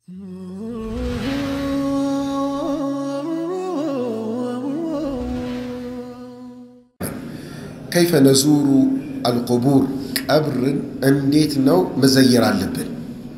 ከይፈ ነዙሩ አልቁቡር ቀብርን እንዴት ነው መዘየር አለብን?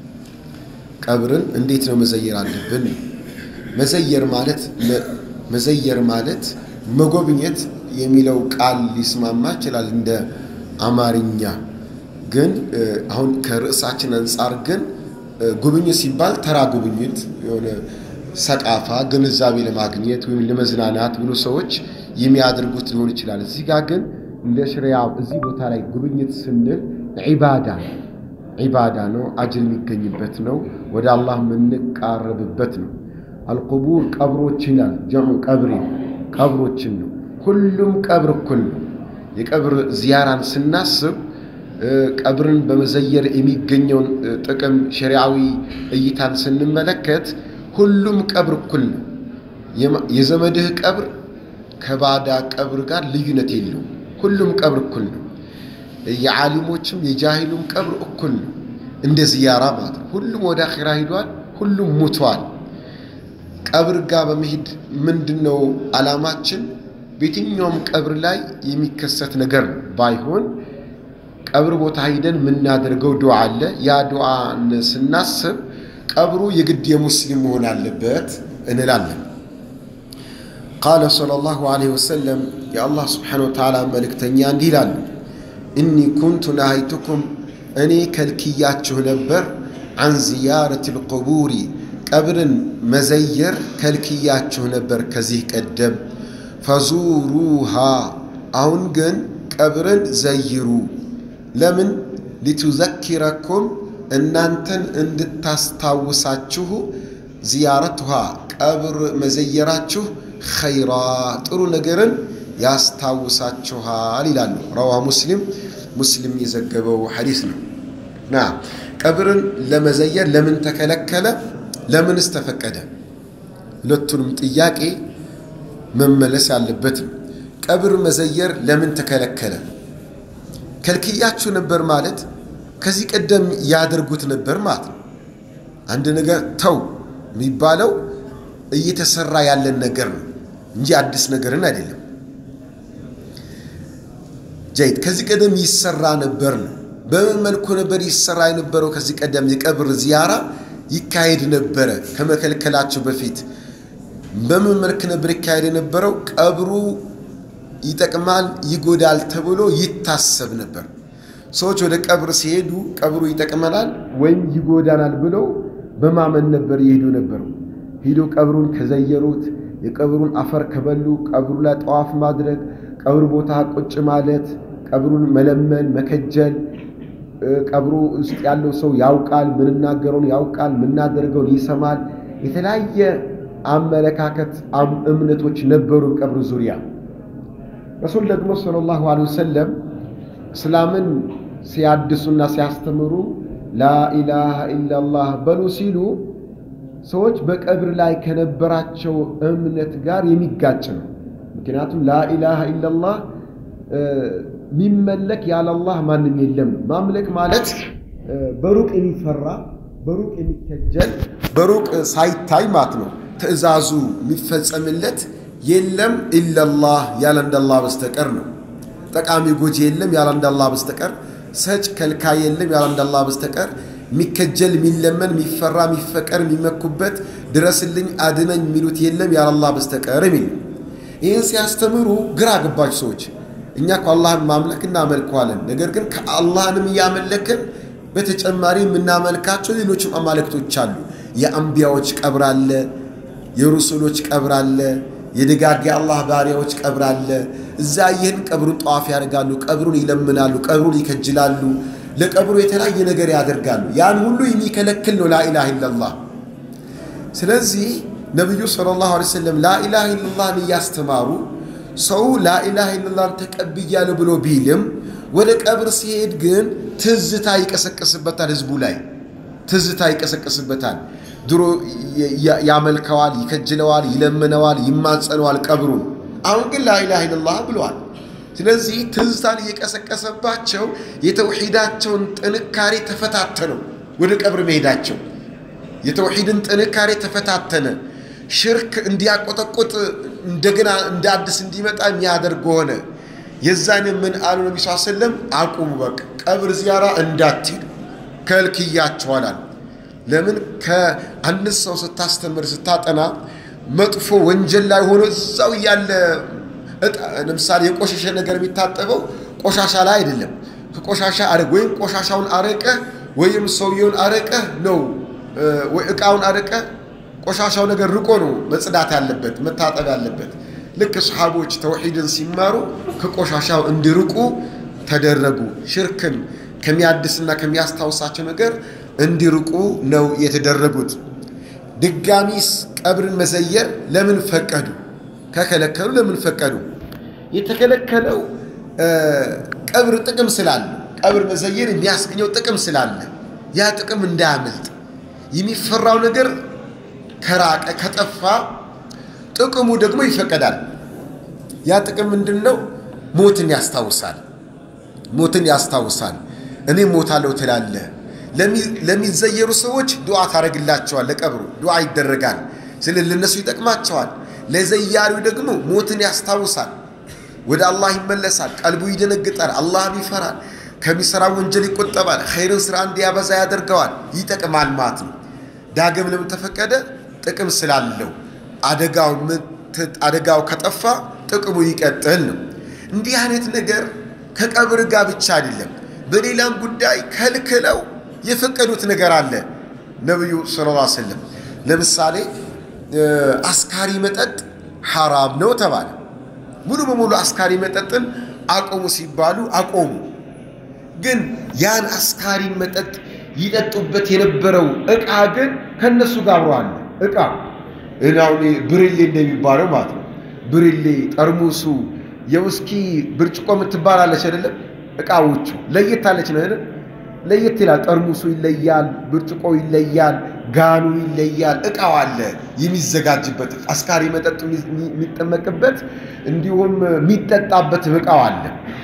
ቀብርን እንዴት ነው መዘየር አለብን? መዘየር ማለት መዘየር ማለት መጎብኘት የሚለው ቃል ሊስማማ ይችላል እንደ አማርኛ። ግን አሁን ከርዕሳችን አንጻር ግን ጉብኝት ሲባል ተራ ጉብኝት የሆነ ሰቃፋ ግንዛቤ ለማግኘት ወይም ለመዝናናት ብሎ ሰዎች የሚያደርጉት ሊሆን ይችላል። እዚህ ጋር ግን እንደ ሽሪያ እዚህ ቦታ ላይ ጉብኝት ስንል ዒባዳ ዒባዳ ነው፣ አጅር የሚገኝበት ነው፣ ወደ አላህ የምንቃረብበት ነው። አልቁቡር ቀብሮች ይላል ጀምዑ ቀብሪ ቀብሮችን ነው። ሁሉም ቀብር እኩል ነው። የቀብር ዚያራን ስናስብ ቀብርን በመዘየር የሚገኘውን ጥቅም ሸሪዓዊ እይታን ስንመለከት ሁሉም ቀብር እኩል ነው። የዘመድህ ቀብር ከባዳ ቀብር ጋር ልዩነት የለውም። ሁሉም ቀብር እኩል ነው። የዓሊሞችም የጃሂሉም ቀብር እኩል ነው። እንደ ዝያራ ማለት ነው። ሁሉም ወደ አኼራ ሂዷል። ሁሉም ሙቷል። ቀብር ጋር በመሄድ ምንድን ነው ዓላማችን? በየትኛውም ቀብር ላይ የሚከሰት ነገር ባይሆን ቀብር ቦታ ሂደን የምናደርገው ዱዓ አለ። ያ ዱዓን ስናስብ ቀብሩ የግድ የሙስሊም መሆን አለበት እንላለን። ቃለ ሰለላሁ ዐለይሂ ወሰለም የአላህ ስብሓነሁ ወተዓላ መልእክተኛ እንዲህ ይላሉ፣ እኒ ኩንቱ ነሃይቱኩም እኔ ከልክያችሁ ነበር አን ዚያረት ልቁቡሪ ቀብርን መዘየር ከልክያችሁ ነበር ከዚህ ቀደም ፈዙሩሃ አሁን ግን ቀብርን ዘይሩ ለምን ሊቱዘኪረኩም እናንተን እንድታስታውሳችሁ ዚያረትሃ ቀብር መዘየራችሁ ኸይራ ጥሩ ነገርን ያስታውሳችኋል ይላሉ። ረዋ ሙስሊም ሙስሊም የዘገበው ሐዲስ ነው። ና ቀብርን ለመዘየር ለምን ተከለከለ? ለምንስ ተፈቀደ? ሁለቱንም ጥያቄ መመለስ ያለበት ነው። ቀብር መዘየር ለምን ተከለከለ? ከልክያችሁ ነበር ማለት ከዚህ ቀደም ያደርጉት ነበር ማለት ነው። አንድ ነገር ተው የሚባለው እየተሰራ ያለን ነገር ነው እንጂ አዲስ ነገርን አይደለም። ጀይድ ከዚህ ቀደም ይሰራ ነበር ነው። በምን መልኩ ነበር ይሰራ የነበረው? ከዚህ ቀደም የቀብር ዚያራ ይካሄድ ነበረ ከመከልከላቸው በፊት በምን መልክ ነበር ይካሄድ የነበረው? ቀብሩ ይጠቅማል ይጎዳል ተብሎ ይታሰብ ነበር። ሰዎች ወደ ቀብር ሲሄዱ ቀብሩ ይጠቅመናል ወይም ይጎዳናል ብለው በማመን ነበር ይሄዱ ነበሩ። ሂዶ ቀብሩን ከዘየሩት፣ የቀብሩን አፈር ከበሉ፣ ቀብሩ ላይ ጠዋፍ ማድረግ፣ ቀብሩ ቦታ ቁጭ ማለት፣ ቀብሩን መለመን፣ መከጀል ቀብሩ ውስጥ ያለው ሰው ያውቃል፣ ምንናገረውን ያውቃል፣ ምናደርገውን ይሰማል። የተለያየ አመለካከት እምነቶች ነበሩ ቀብር ዙሪያ። ረሱል ደግሞ ሰለላሁ ዐለይሂ ወሰለም እስላምን ሲያድሱና ሲያስተምሩ ላኢላሃ ኢላላህ በሉ ሲሉ ሰዎች በቀብር ላይ ከነበራቸው እምነት ጋር የሚጋጭ ነው። ምክንያቱም ላኢላሃ ኢላላህ የሚመለክ ያለላህ ማንም የለም ነው። ማምለክ ማለት በሩቅ የሚፈራ በሩቅ የሚከጀል በሩቅ ሳይታይ ማለት ነው። ትዕዛዙ የሚፈጸምለት የለም ኢለላህ ያለ እንዳላህ በስተቀር ነው። ጠቃሚ ጎጂ የለም ያለ እንዳላህ በስተቀር። ሰጭ ከልካይ የለም ያለ እንዳላህ በስተቀር። የሚከጀል የሚለመን የሚፈራ የሚፈቀር የሚመኩበት ድረስልኝ አድነኝ የሚሉት የለም ያለ አላህ በስተቀር የሚል ይህን ሲያስተምሩ ግራ ገባች ሰዎች። እኛ እኮ አላህን ማምለክ እናመልከዋለን። ነገር ግን ከአላህንም እያመለክን በተጨማሪ የምናመልካቸው ሌሎችም አማልክቶች አሉ። የአንቢያዎች ቀብር አለ፣ የሩሱሎች ቀብር አለ፣ የደጋግ የአላህ ባሪያዎች ቀብር አለ። እዛ ይህን ቀብሩን ጠዋፍ ያደርጋሉ፣ ቀብሩን ይለምናሉ፣ ቀብሩን ይከጅላሉ፣ ለቀብሩ የተለያየ ነገር ያደርጋሉ። ያን ሁሉ የሚከለክል ነው ላኢላሃ ኢለላህ። ስለዚህ ነቢዩ ሰለላሁ ዐለይሂ ወሰለም ላኢላሃ ኢለላህን እያስተማሩ ሰው ላኢላሃ ኢለላህን ተቀብያለሁ ብሎ ቢልም ወደ ቀብር ሲሄድ ግን ትዝታ ይቀሰቅስበታል። ህዝቡ ላይ ትዝታ ይቀሰቅስበታል። ድሮ ያመልከዋል፣ ይከጅለዋል፣ ይለምነዋል፣ ይማጸነዋል ቀብሩን። አሁን ግን ላኢላሃ ኢለላህ ብለዋል። ስለዚህ ትዝታን እየቀሰቀሰባቸው የተውሒዳቸውን ጥንካሬ ተፈታተነው ወደ ቀብር መሄዳቸው። የተውሂድን ጥንካሬ ተፈታተነ፣ ሽርክ እንዲያቆጠቁጥ እንደገና እንደ አዲስ እንዲመጣ የሚያደርግ ሆነ። የዛን ምን አሉ ነቢ ስ ሰለም አቁሙ፣ በቃ ቀብር ዚያራ እንዳትሄዱ ከልክያቸዋል። ለምን ከአንድ ሰው ስታስተምር ስታጠና መጥፎ ወንጀል ላይ ሆኖ እዛው እያለ ለምሳሌ የቆሸሸ ነገር የሚታጠበው ቆሻሻ ላይ አይደለም። ከቆሻሻ አረግ ወይም ቆሻሻውን አረቀ ወይም ሰውየውን አረቀ ነው ወይ እቃውን አረቀ ቆሻሻው ነገር ርቆ ነው መጽዳት ያለበት መታጠብ ያለበት። ልክ ሰሓቦች ተውሒድን ሲማሩ ከቆሻሻው እንዲርቁ ተደረጉ። ሽርክን ከሚያድስና ከሚያስታውሳቸው ነገር እንዲርቁ ነው የተደረጉት። ድጋሚስ ቀብርን መዘየር ለምን ፈቀዱ? ከከለከሉ ለምን ፈቀዱ? የተከለከለው ቀብር ጥቅም ስላለ፣ ቀብር መዘየር የሚያስገኘው ጥቅም ስላለ ያ ጥቅም እንዳያመልጥ የሚፈራው ነገር ከራቀ ከጠፋ ጥቅሙ ደግሞ ይፈቀዳል። ያ ጥቅም ምንድን ነው? ሞትን ያስታውሳል። ሞትን ያስታውሳል። እኔ ሞታለሁ ትላለህ። ለሚዘየሩ ሰዎች ዱዓ ታደርግላቸዋል። ለቀብሩ ዱዓ ይደረጋል። ስለ ለነሱ ይጠቅማቸዋል። ለዘያሪው ደግሞ ሞትን ያስታውሳል። ወደ አላህ ይመለሳል። ቀልቡ ይደነግጣል። አላህን ይፈራል። ከሚሰራ ወንጀል ይቆጠባል። ኸይርን ስራ እንዲያበዛ ያደርገዋል። ይጠቅማል ማለት ነው። ዳግም ለምን ተፈቀደ? ጥቅም ስላለው አደጋው ከጠፋ ጥቅሙ ይቀጥል ነው። እንዲህ አይነት ነገር ከቀብር ጋር ብቻ አይደለም፣ በሌላም ጉዳይ ከልክለው የፈቀዱት ነገር አለ። ነቢዩ ሰለላሁ ዐለይሂ ወሰለም ለምሳሌ አስካሪ መጠጥ ሐራም ነው ተባለ። ሙሉ በሙሉ አስካሪ መጠጥን አቆሙ ሲባሉ አቆሙ። ግን ያን አስካሪ መጠጥ ይጠጡበት የነበረው እቃ ግን ከነሱ ጋር አብሮ አለ። እቃ እናሁን ብርሌ እንደሚባለው ማለት ነው። ብርሌ ጠርሙሱ፣ የውስኪ ብርጭቆ የምትባላለች አይደለም? እቃዎቹ ለየት አለች ነው አይደል? ለየት ይላል። ጠርሙሱ ይለያል፣ ብርጭቆ ይለያል፣ ጋኑ ይለያል። እቃው አለ የሚዘጋጅበት አስካሪ መጠጥ የሚጠመቅበት እንዲሁም የሚጠጣበት እቃው አለ።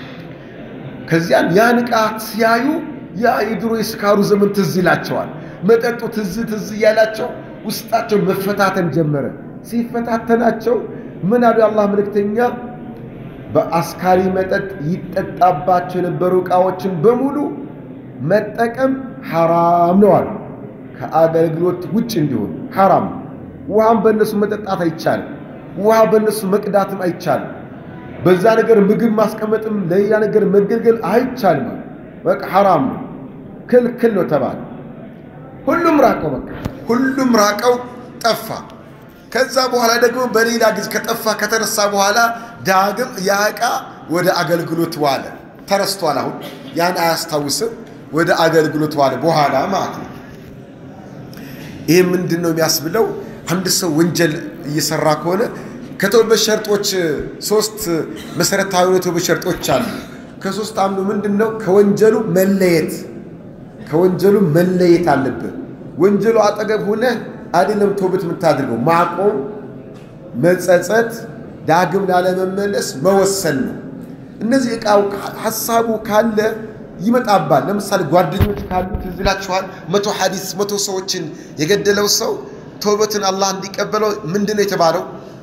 ከዚያን ያን እቃ ሲያዩ ያ የድሮ የስካሩ ዘመን ትዝ ይላቸዋል። መጠጡ ትዝ ትዝ እያላቸው ውስጣቸው መፈታተን ጀመረ። ሲፈታተናቸው ምን አሉ የአላህ መልእክተኛ? በአስካሪ መጠጥ ይጠጣባቸው የነበሩ ዕቃዎችን በሙሉ መጠቀም ሐራም ነው አሉ። ከአገልግሎት ውጭ እንዲሆን ሐራም። ውሃም በእነሱ መጠጣት አይቻልም። ውሃ በእነሱ መቅዳትም አይቻልም። በዛ ነገር ምግብ ማስቀመጥም ለሌላ ነገር መገልገል አይቻልም። በቃ ሐራም ነው፣ ክልክል ነው ተባለ። ሁሉም ራቀው፣ በቃ ሁሉም ራቀው፣ ጠፋ። ከዛ በኋላ ደግሞ በሌላ ጊዜ ከጠፋ ከተረሳ በኋላ ዳግም ያ ዕቃ ወደ አገልግሎት ዋለ። ተረስቷል። አሁን ያን አያስታውስም። ወደ አገልግሎት ዋለ በኋላ ማለት ነው። ይህ ምንድን ነው የሚያስብለው? አንድ ሰው ወንጀል እየሰራ ከሆነ ከተውበት ሸርጦች ሶስት መሰረታዊ የተውበት ሸርጦች አሉ። ከሶስት አንዱ ምንድን ነው? ከወንጀሉ መለየት ከወንጀሉ መለየት አለብህ። ወንጀሉ አጠገብ ሆነ አይደለም ተውበት የምታደርገው ማቆም፣ መጸጸት፣ ዳግም ላለመመለስ መወሰን ነው። እነዚህ ዕቃው ሀሳቡ ካለ ይመጣባል። ለምሳሌ ጓደኞች ካሉ ትዝ ይላችኋል። መቶ ሐዲስ መቶ ሰዎችን የገደለው ሰው ተውበትን አላህ እንዲቀበለው ምንድን ነው የተባለው?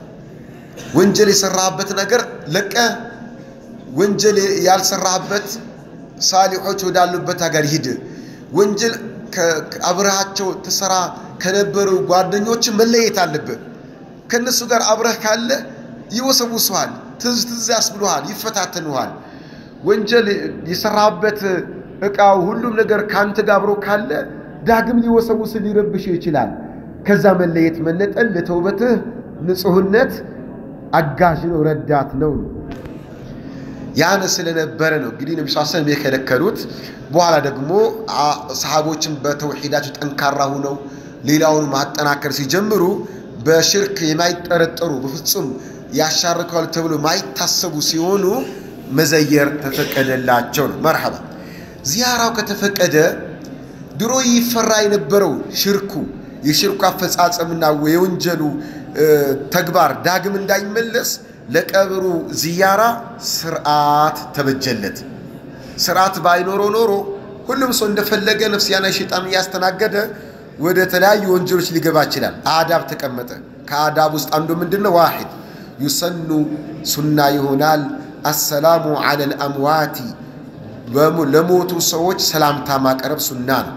ወንጀል የሰራህበት ነገር ለቀ ወንጀል ያልሰራህበት ሳሊሖች ወዳሉበት ሀገር ሂድ። ወንጀል አብረሃቸው ትሰራ ከነበሩ ጓደኞች መለየት አለብህ። ከእነሱ ጋር አብረህ ካለ ይወሰውሱሃል፣ ትዝ ትዝ ያስብሉሃል፣ ይፈታተኑሃል። ወንጀል የሰራበት ዕቃው ሁሉም ነገር ከአንተ ጋር አብሮ ካለ ዳግም ሊወሰውስ ሊረብሽ ይችላል። ከዛ መለየት መነጠል ለተውበትህ ንጹህነት አጋዥ ነው፣ ረዳት ነው። ያን ስለነበረ ነው እንግዲህ ነቢ ሰለም የከለከሉት። በኋላ ደግሞ ሰሃቦችን በተውሒዳቸው ጠንካራ ሁነው ሌላውን ማጠናከር ሲጀምሩ በሽርክ የማይጠረጠሩ በፍጹም ያሻርከዋል ተብሎ ማይታሰቡ ሲሆኑ መዘየር ተፈቀደላቸው ነው። መርሐባ ዚያራው ከተፈቀደ ድሮ ይፈራ የነበረው ሽርኩ የሽርኩ አፈጻጸምና የወንጀሉ ተግባር ዳግም እንዳይመለስ ለቀብሩ ዚያራ ስርዓት ተበጀለት። ስርዓት ባይኖረው ኖሮ ሁሉም ሰው እንደፈለገ ነፍስያና ሸይጣን እያስተናገደ ወደ ተለያዩ ወንጀሎች ሊገባ ይችላል። አዳብ ተቀመጠ። ከአዳብ ውስጥ አንዱ ምንድን ነው? ዋሂድ ዩሰኑ ሱና ይሆናል። አሰላሙ ዐለል አምዋቲ ለሞቱ ሰዎች ሰላምታ ማቅረብ ሱና ነው።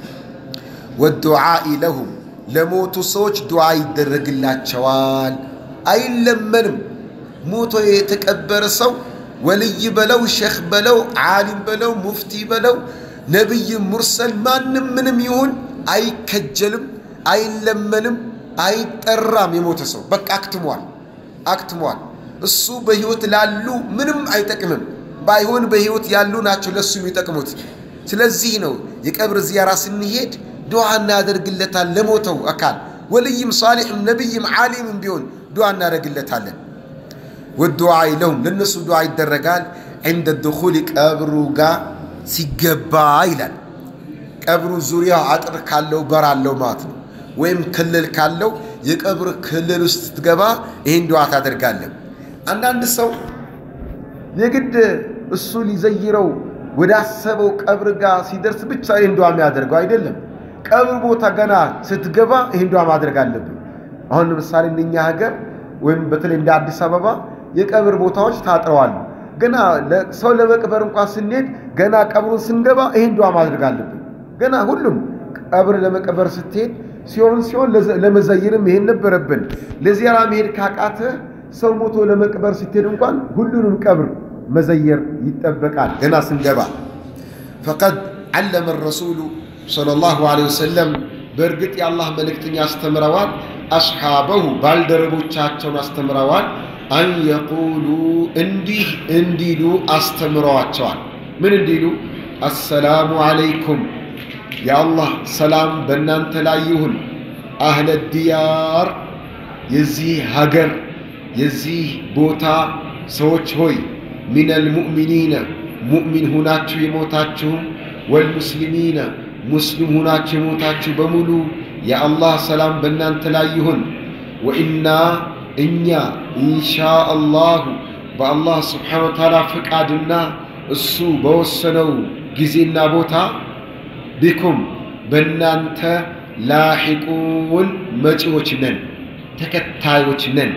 ወዱዓኢ ለሁም ለሞቱ ሰዎች ዱዓ ይደረግላቸዋል። አይለመንም። ሞቶ የተቀበረ ሰው ወልይ በለው ሼኽ በለው ዓሊም በለው ሙፍቲ በለው ነቢይ ሙርሰል ማንም ምንም ይሁን አይከጀልም፣ አይለመንም፣ አይጠራም። የሞተ ሰው በቃ አክትሟል አክትሟል። እሱ በሕይወት ላሉ ምንም አይጠቅምም። ባይሆን በሕይወት ያሉ ናቸው ለእሱ የሚጠቅሙት። ስለዚህ ነው የቀብር ዚያራ ስንሄድ ዱዓ እናደርግለታል ለሞተው አካል ወልይም ሳሊሕም ነቢይም ዓሊምም ቢሆን ዱዓ እናደርግለታለን። ወዱዓ ለሁም ለነሱ ዱዓ ይደረጋል። ዕንደ ድኹል ቀብሩ ጋር ሲገባ ይላል። ቀብሩ ዙሪያ አጥር ካለው በር አለው ማለት ነው። ወይም ክልል ካለው የቀብር ክልል ውስጥ ስትገባ ይህን ዱዓ ታደርጋለህ። አንዳንድ ሰው የግድ እሱ ሊዘይረው ወዳሰበው ቀብር ጋር ሲደርስ ብቻ ይህን ዱዓ የሚያደርገው አይደለም። ቀብር ቦታ ገና ስትገባ ይህን ዱዓ ማድረግ አለብን። አሁን ለምሳሌ እንደኛ ሀገር ወይም በተለይ እንደ አዲስ አበባ የቀብር ቦታዎች ታጥረዋል። ገና ሰው ለመቅበር እንኳን ስንሄድ ገና ቀብሩን ስንገባ ይህን ዱዓ ማድረግ አለብን። ገና ሁሉም ቀብር ለመቀበር ስትሄድ ሲሆን ሲሆን ለመዘየርም ይሄን ነበረብን። ለዚያራ መሄድ ካቃተ ሰው ሞቶ ለመቅበር ስትሄድ እንኳን ሁሉንም ቀብር መዘየር ይጠበቃል። ገና ስንገባ ፈቀድ ዓለመ ረሱሉ ሰለላሁ ዐለይሂ ወሰለም በእርግጥ የአላህ መልእክተኛ አስተምረዋል። አስሓበሁ ባልደረቦቻቸውን አስተምረዋል። አን የቁሉ እንዲህ እንዲሉ አስተምረዋቸዋል። ምን እንዲሉ? አሰላሙ ዓለይኩም የአላህ ሰላም በእናንተ ላይ ይሁን። አህለ ዲያር የዚህ ሀገር የዚህ ቦታ ሰዎች ሆይ ሚነል ሙእሚኒነ ሙእሚን ሁናችሁ የሞታችሁ ወልሙስሊሚነ ሙስሊም ሁናችሁ የሞታችሁ በሙሉ የአላህ ሰላም በእናንተ ላይ ይሁን። ወኢና እኛ ኢንሻ አላሁ በአላህ ስብሓነ ወተዓላ ፍቃድና እሱ በወሰነው ጊዜና ቦታ ቢኩም በእናንተ ላሒቁን መጪዎች ነን፣ ተከታዮች ነን።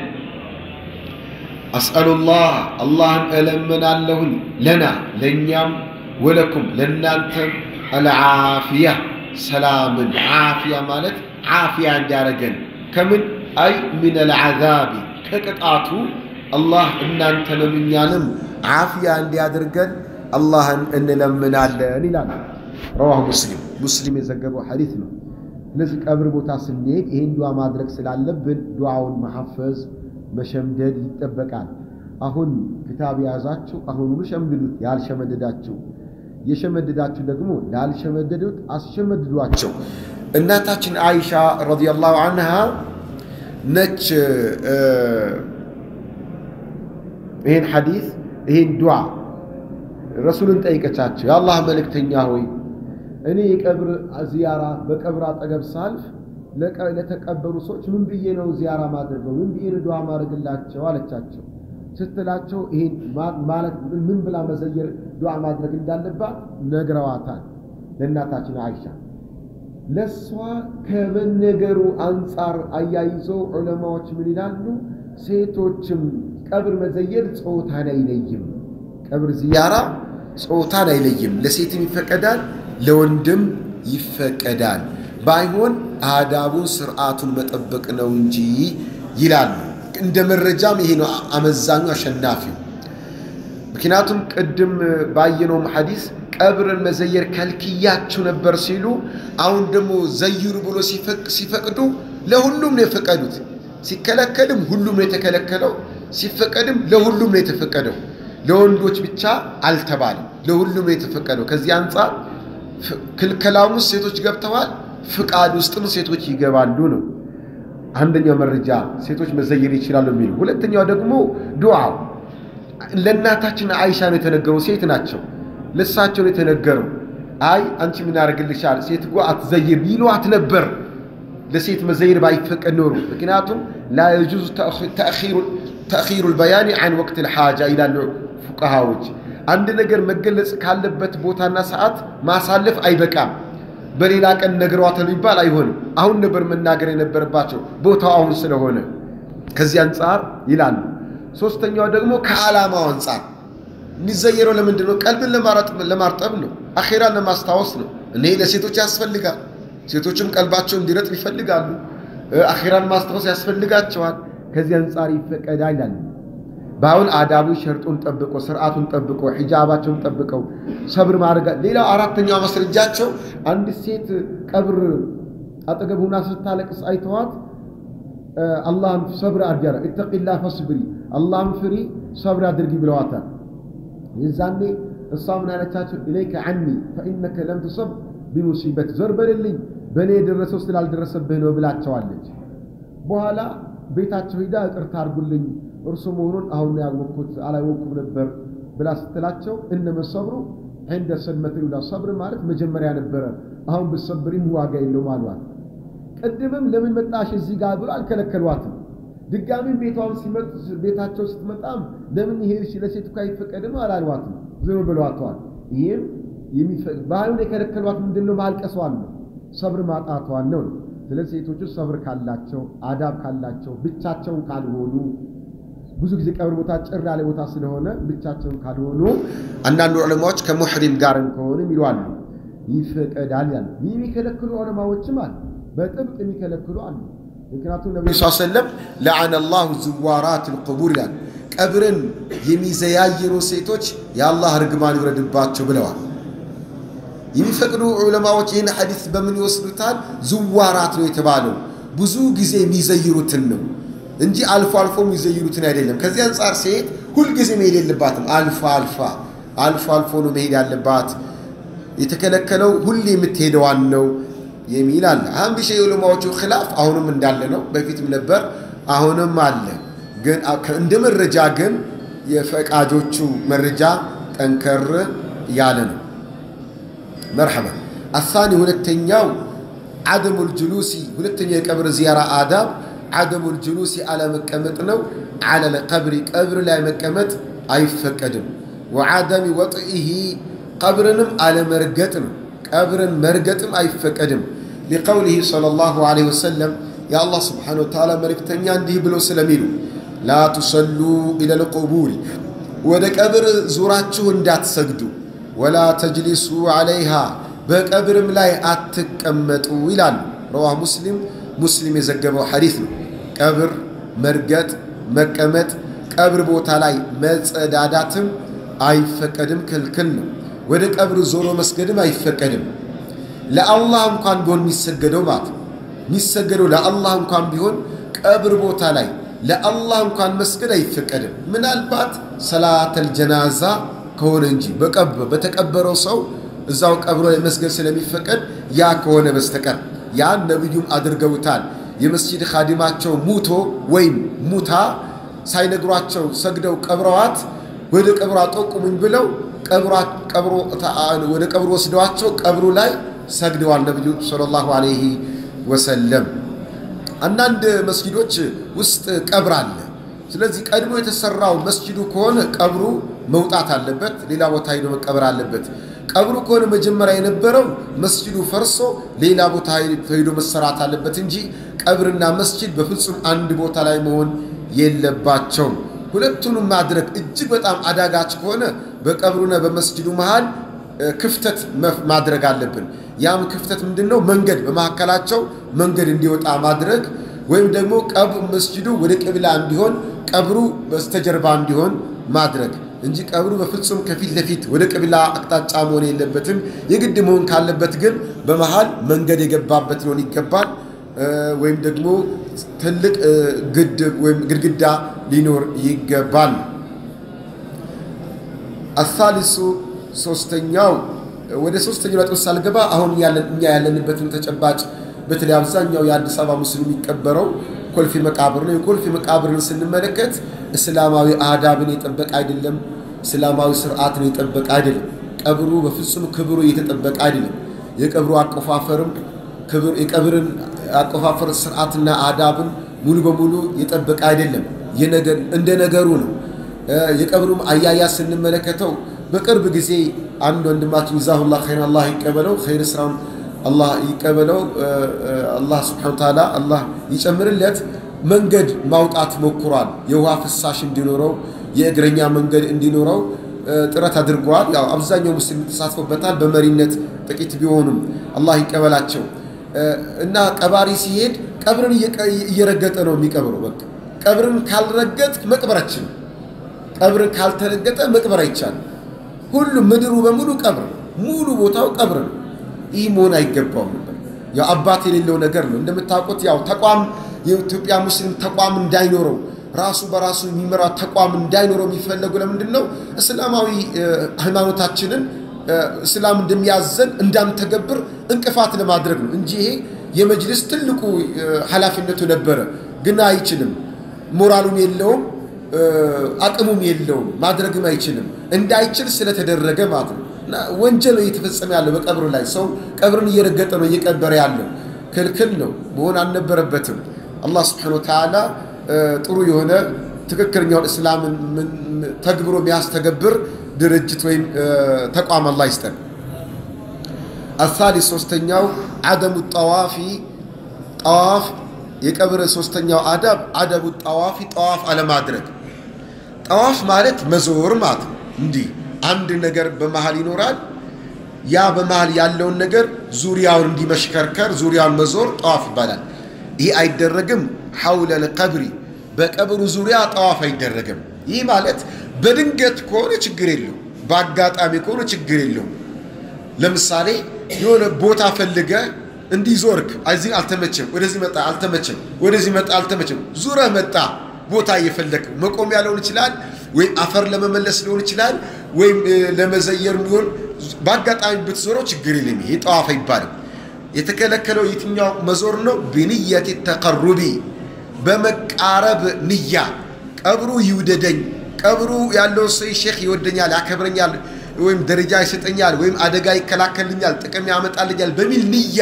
አስአሉላህ አላህን እለምናለሁኝ ለና ለእኛም ወለኩም ለእናንተም አልዓፊያ ሰላምን ዓፊያ ማለት ዓፊያ እንዲያደረገን ከምን አይ ምን አልዓዛቢ ከቅጣቱ አላህ እናንተንም እኛንም ዓፊያ እንዲያደርገን አላህን እንለምናለን ይላል። ረዋሁ ሙስሊም ሙስሊም የዘገበው ሐዲት ነው። ስለዚህ ቀብር ቦታ ስንሄድ ይህን ዱዓ ማድረግ ስላለብን ዱዓውን መሐፈዝ መሸምደድ ይጠበቃል። አሁን ክታብ የያዛችሁ አሁኑኑ ሸምድዱት። ያልሸመደዳችሁ የሸመደዳችሁ ደግሞ ላልሸመደዱት አስሸመድዷቸው። እናታችን አይሻ ረዲየላሁ አንሃ ነች ይህን ሐዲስ ይህን ዱዓ ረሱልን ጠይቀቻቸው። የአላህ መልእክተኛ ሆይ እኔ የቀብር ዚያራ በቀብር አጠገብ ሳልፍ ለተቀበሩ ሰዎች ምን ብዬ ነው ዚያራ ማድረገው? ምን ብዬ ነው ዱዓ ማድረግላቸው አለቻቸው። ስትላቸው ይሄን ማለት ምን ብላ መዘየር ዱዓ ማድረግ እንዳለባት ነግረዋታል ለእናታችን አይሻ። ለእሷ ከመነገሩ አንጻር አያይዘው ዑለማዎች ምን ይላሉ? ሴቶችም ቀብር መዘየር ጾታን አይለይም። ቀብር ዚያራ ጾታን አይለይም። ለሴትም ይፈቀዳል፣ ለወንድም ይፈቀዳል። ባይሆን አዳቡን ስርዓቱን መጠበቅ ነው እንጂ ይላሉ። እንደ መረጃም ይሄ ነው አመዛኙ አሸናፊው። ምክንያቱም ቅድም ባየነውም ሐዲስ ቀብርን መዘየር ከልክያችሁ ነበር ሲሉ፣ አሁን ደግሞ ዘይሩ ብሎ ሲፈቅዱ ለሁሉም ነው የፈቀዱት። ሲከለከልም ሁሉም ነው የተከለከለው፣ ሲፈቀድም ለሁሉም ነው የተፈቀደው። ለወንዶች ብቻ አልተባለም፣ ለሁሉም ነው የተፈቀደው። ከዚህ አንጻር ክልከላም ውስጥ ሴቶች ገብተዋል፣ ፍቃድ ውስጥም ሴቶች ይገባሉ ነው አንደኛው መረጃ ሴቶች መዘየር ይችላሉ የሚሉ። ሁለተኛው ደግሞ ዱዓው ለእናታችን አይሻ ነው የተነገረው። ሴት ናቸው፣ ለሳቸው ነው የተነገረው። አይ አንቺ ምን ያደርግልሻል ሴት እኮ አትዘይር ይሏት ነበር፣ ለሴት መዘይር ባይፈቀድ ኖሩ። ምክንያቱም ላ የጁዙ ተእኺሩ ልበያኒ አን ወቅት ልሓጃ ይላሉ ፉቀሃዎች። አንድ ነገር መገለጽ ካለበት ቦታና ሰዓት ማሳለፍ አይበቃም። በሌላ ቀን ነግሯታል የሚባል አይሆንም። አሁን ነበር መናገር የነበረባቸው ቦታው አሁን ስለሆነ ከዚህ አንጻር ይላሉ። ሶስተኛው ደግሞ ከዓላማው አንጻር የሚዘየረው ለምንድን ነው? ቀልብን ለማርጠብ ነው። አኼራን ለማስታወስ ነው። እኔ ለሴቶች ያስፈልጋል። ሴቶችም ቀልባቸው እንዲረጥብ ይፈልጋሉ። አኼራን ማስታወስ ያስፈልጋቸዋል። ከዚህ አንጻር ይፈቀዳል ይላሉ። በአሁን አዳቡ ሸርጡን ጠብቆ ስርዓቱን ጠብቆ ሒጃባቸውን ጠብቀው ሰብር ማድረግ። ሌላው አራተኛው ማስረጃቸው አንድ ሴት ቀብር አጠገብ ሁና ስታለቅስ አይተዋት አላህን ሰብር አድርጊ፣ እተቂላ ፈስብሪ፣ አላህን ፍሪ፣ ሰብር አድርጊ ብለዋታል። የዛኔ እሷ ምን አለቻቸው? ኢለይከ ዐኒ ፈኢነከ ለም ትሰብ ቢሙሲበት ዘር በልልኝ በእኔ የደረሰው ስላልደረሰብህ ነው ብላቸዋለች። በኋላ ቤታቸው ሂዳ ይቅርታ አድርጉልኝ እርሱ መሆኑን አሁን ያወቅኩት አላወቅኩም ነበር ብላ ስትላቸው እነመ ሰብሩ ዐንደ ሰድመት ሉላ ሰብር ማለት መጀመሪያ ነበረ፣ አሁን ብትሰብሪም ዋጋ የለውም አሏት። ቅድምም ለምን መጣሽ እዚህ ጋር ብሎ አልከለከሏትም። ድጋሚም ቤቷም ሲመጥ ቤታቸው ስትመጣም ለምን ይሄድሽ ለሴቱ እኮ አይፈቀድም አላሏትም። ዝም ብለዋተዋል። ይህም ባህሉን የከለከሏት ምንድን ነው? ማልቀሷን ነው፣ ሰብር ማጣቷን ነው። ስለዚህ ሴቶቹ ሰብር ካላቸው አዳብ ካላቸው ብቻቸውን ካልሆኑ ብዙ ጊዜ ቀብር ቦታ ጭር ያለ ቦታ ስለሆነ ብቻቸውን ካልሆኑ አንዳንዱ ዑለማዎች ከሙሕሪም ጋርም ከሆንም ይሏሉ ይፈቀዳል ያሉ። ይህ የሚከለክሉ ዑለማዎችም አሉ፣ በጥብቅ የሚከለክሉ አሉ። ምክንያቱም ነቢ ስ ሰለም ለዓነ ላሁ ዝዋራት ልቁቡር ይላል። ቀብርን የሚዘያይሩ ሴቶች የአላህ እርግማን ይውረድባቸው ብለዋል። የሚፈቅዱ ዑለማዎች ይህን ሐዲስ በምን ይወስዱታል? ዝዋራት ነው የተባለው ብዙ ጊዜ የሚዘይሩትን ነው እንጂ አልፎ አልፎ የሚዘይሩትን አይደለም። ከዚህ አንጻር ሴት ሁልጊዜ መሄድ የለባትም። አልፋ አልፋ አልፎ አልፎ ነው መሄድ ያለባት። የተከለከለው ሁሌ የምትሄደዋን ነው የሚል አለ። አህም የዑለማዎቹ ኺላፍ አሁንም እንዳለ ነው። በፊትም ነበር፣ አሁንም አለ። ግን እንደ መረጃ ግን የፈቃጆቹ መረጃ ጠንከር ያለ ነው። መርሐባ አሳኒ ሁለተኛው አደሙል ጁሉሲ ሁለተኛው የቀብር ዚያራ አዳብ አደሙል ጁሉሲ አለመቀመጥ ነው። አለለ ቀብሪ ቀብር ላይ መቀመጥ አይፈቀድም። ወዓደሚ ወጥኢሂ ቀብርንም አለመርገጥ ነው። ቀብርን መርገጥም አይፈቀድም። ሊቀውሊሂ ሰለላሁ ዐለይሂ ወሰለም የአላህ ስብሓነሁ ወተዓላ መልእክተኛ እንዲህ ብለው ስለሚሉ ላ ቱሰሉ ኢለል ቁቡሪ ወደ ቀብር ዙራችሁ እንዳትሰግዱ፣ ወላ ተጅሊሱ ዐለይሃ በቀብርም ላይ አትቀመጡ ይላሉ። ረዋህ ሙስሊም ሙስሊም የዘገበው ሐዲስ ነው። ቀብር መርገጥ፣ መቀመጥ፣ ቀብር ቦታ ላይ መጸዳዳትም አይፈቀድም፣ ክልክል ነው። ወደ ቀብር ዞሮ መስገድም አይፈቀድም። ለአላህ እንኳን ቢሆን የሚሰገደው ማለት ነው የሚሰገደው ለአላህ እንኳን ቢሆን ቀብር ቦታ ላይ ለአላህ እንኳን መስገድ አይፈቀድም። ምናልባት ሰላተል ጀናዛ ከሆነ እንጂ በተቀበረው ሰው እዛው ቀብሮ ላይ መስገድ ስለሚፈቀድ ያ ከሆነ በስተቀር ያን ነቢዩም አድርገውታል። የመስጂድ ኻዲማቸው ሙቶ ወይም ሙታ ሳይነግሯቸው ሰግደው ቀብረዋት ወደ ቀብሯ ጠቁሙኝ ብለው ወደ ቀብሩ ወስደዋቸው ቀብሩ ላይ ሰግደዋል ነቢዩ ሰለላሁ ዐለይሂ ወሰለም። አንዳንድ መስጂዶች ውስጥ ቀብር አለ። ስለዚህ ቀድሞ የተሰራው መስጂዱ ከሆነ ቀብሩ መውጣት አለበት፣ ሌላ ቦታ ሄዶ መቀበር አለበት። ቀብሩ ከሆነ መጀመሪያ የነበረው መስጂዱ ፈርሶ ሌላ ቦታ ሄዶ መሰራት አለበት እንጂ ቀብርና መስጂድ በፍጹም አንድ ቦታ ላይ መሆን የለባቸውም። ሁለቱንም ማድረግ እጅግ በጣም አዳጋች ከሆነ በቀብሩና በመስጂዱ መሃል ክፍተት ማድረግ አለብን። ያም ክፍተት ምንድን ነው? መንገድ በመካከላቸው መንገድ እንዲወጣ ማድረግ ወይም ደግሞ ቀብር መስጂዱ ወደ ቅብላ እንዲሆን ቀብሩ በስተጀርባ እንዲሆን ማድረግ እንጂ ቀብሩ በፍጹም ከፊት ለፊት ወደ ቅብላ አቅጣጫ መሆን የለበትም። የግድ መሆን ካለበት ግን በመሃል መንገድ የገባበት ሊሆን ይገባል። ወይም ደግሞ ትልቅ ግድብ ወይም ግድግዳ ሊኖር ይገባል። አሳሊሱ ሶስተኛው ወደ ሶስተኛው ነጥብ ሳልገባ አሁን እኛ ያለንበትን ተጨባጭ በተለይ አብዛኛው የአዲስ አበባ ሙስሊም የሚቀበረው ኮልፌ መቃብር ነው። የኮልፌ መቃብርን ስንመለከት እስላማዊ አዳብን የጠበቀ አይደለም። እስላማዊ ስርዓትን የጠበቀ አይደለም። ቀብሩ በፍጹም ክብሩ የተጠበቀ አይደለም። የቀብሩ አቆፋፈርም የቀብርን አቆፋፈር ስርዓትና አዳብን ሙሉ በሙሉ የጠበቀ አይደለም። እንደ ነገሩ ነው። የቀብሩም አያያዝ ስንመለከተው በቅርብ ጊዜ አንድ ወንድማችን ዛሁላ ኸይር አላህ ይቀበለው ኸይር ስራውን አላህ ይቀበለው፣ አላህ ስብሐነ ወተዓላ አላህ ይጨምርለት። መንገድ ማውጣት ሞክሯል። የውሃ ፍሳሽ እንዲኖረው የእግረኛ መንገድ እንዲኖረው ጥረት አድርገዋል። ያው አብዛኛው ሙስሊም ተሳትፎበታል። በመሪነት ጥቂት ቢሆኑም አላህ ይቀበላቸው እና ቀባሪ ሲሄድ ቀብርን እየረገጠ ነው የሚቀብረው። በቃ ቀብርን ካልረገጥ መቅበራችን ቀብርን ካልተረገጠ መቅበር አይቻልም። ሁሉም ምድሩ በሙሉ ቀብር ነው። ሙሉ ቦታው ቀብር ነው። ይህ መሆን አይገባውም ነበር። ያው አባት የሌለው ነገር ነው። እንደምታውቁት ያው ተቋም የኢትዮጵያ ሙስሊም ተቋም እንዳይኖረው ራሱ በራሱ የሚመራ ተቋም እንዳይኖረው የሚፈለጉ ለምንድን ነው? እስላማዊ ሃይማኖታችንን እስላም እንደሚያዘን እንዳንተገብር እንቅፋት ለማድረግ ነው እንጂ ይሄ የመጅልስ ትልቁ ኃላፊነቱ ነበረ። ግን አይችልም። ሞራሉም የለውም፣ አቅሙም የለውም፣ ማድረግም አይችልም። እንዳይችል ስለተደረገ ማለት ነው። እና ወንጀል እየተፈጸመ ያለው በቀብር ላይ ሰው ቀብርን እየረገጠ ነው እየቀበረ ያለው ክልክል ነው፣ መሆን አልነበረበትም። አላህ ስብሐነሁ ወተዓላ ጥሩ የሆነ ትክክለኛውን እስላምን ተግብሮ የሚያስተገብር ድርጅት ወይም ተቋም አላህ ይስጠን። አሳሊስ ሶስተኛው አደሙ ጠዋፊ ጠዋፍ የቀብር ሶስተኛው አዳብ አደቡ ጠዋፊ ጠዋፍ አለማድረግ። ጠዋፍ ማለት መዞር ማለት ነው። እንዲህ አንድ ነገር በመሃል ይኖራል። ያ በመሃል ያለውን ነገር ዙሪያውን እንዲመሽከርከር ዙሪያውን መዞር ጠዋፍ ይባላል። ይህ አይደረግም። ሐውለ ልቀብሪ በቀብሩ ዙሪያ ጠዋፍ አይደረግም። ይህ ማለት በድንገት ከሆነ ችግር የለው፣ በአጋጣሚ ከሆነ ችግር የለውም። ለምሳሌ የሆነ ቦታ ፈልገ እንዲህ ዞርክ፣ እዚህ አልተመቸም፣ ወደዚህ መጣ አልተመቸም፣ ወደዚህ መጣ አልተመቸም፣ ዙረህ መጣ ቦታ እየፈለግ መቆሚያ ሊሆን ይችላል፣ ወይም አፈር ለመመለስ ሊሆን ይችላል፣ ወይም ለመዘየር ሊሆን በአጋጣሚ ብትዞረው ችግር የለም። ይሄ ጠዋፍ አይባልም። የተከለከለው የትኛው መዞር ነው? ብንየት ተቀሩቢ በመቃረብ ንያ ቀብሩ ይውደደኝ፣ ቀብሩ ያለው ሰው ሼክ ይወደኛል፣ ያከብረኛል፣ ወይም ደረጃ ይሰጠኛል፣ ወይም አደጋ ይከላከልኛል፣ ጥቅም ያመጣልኛል በሚል ንያ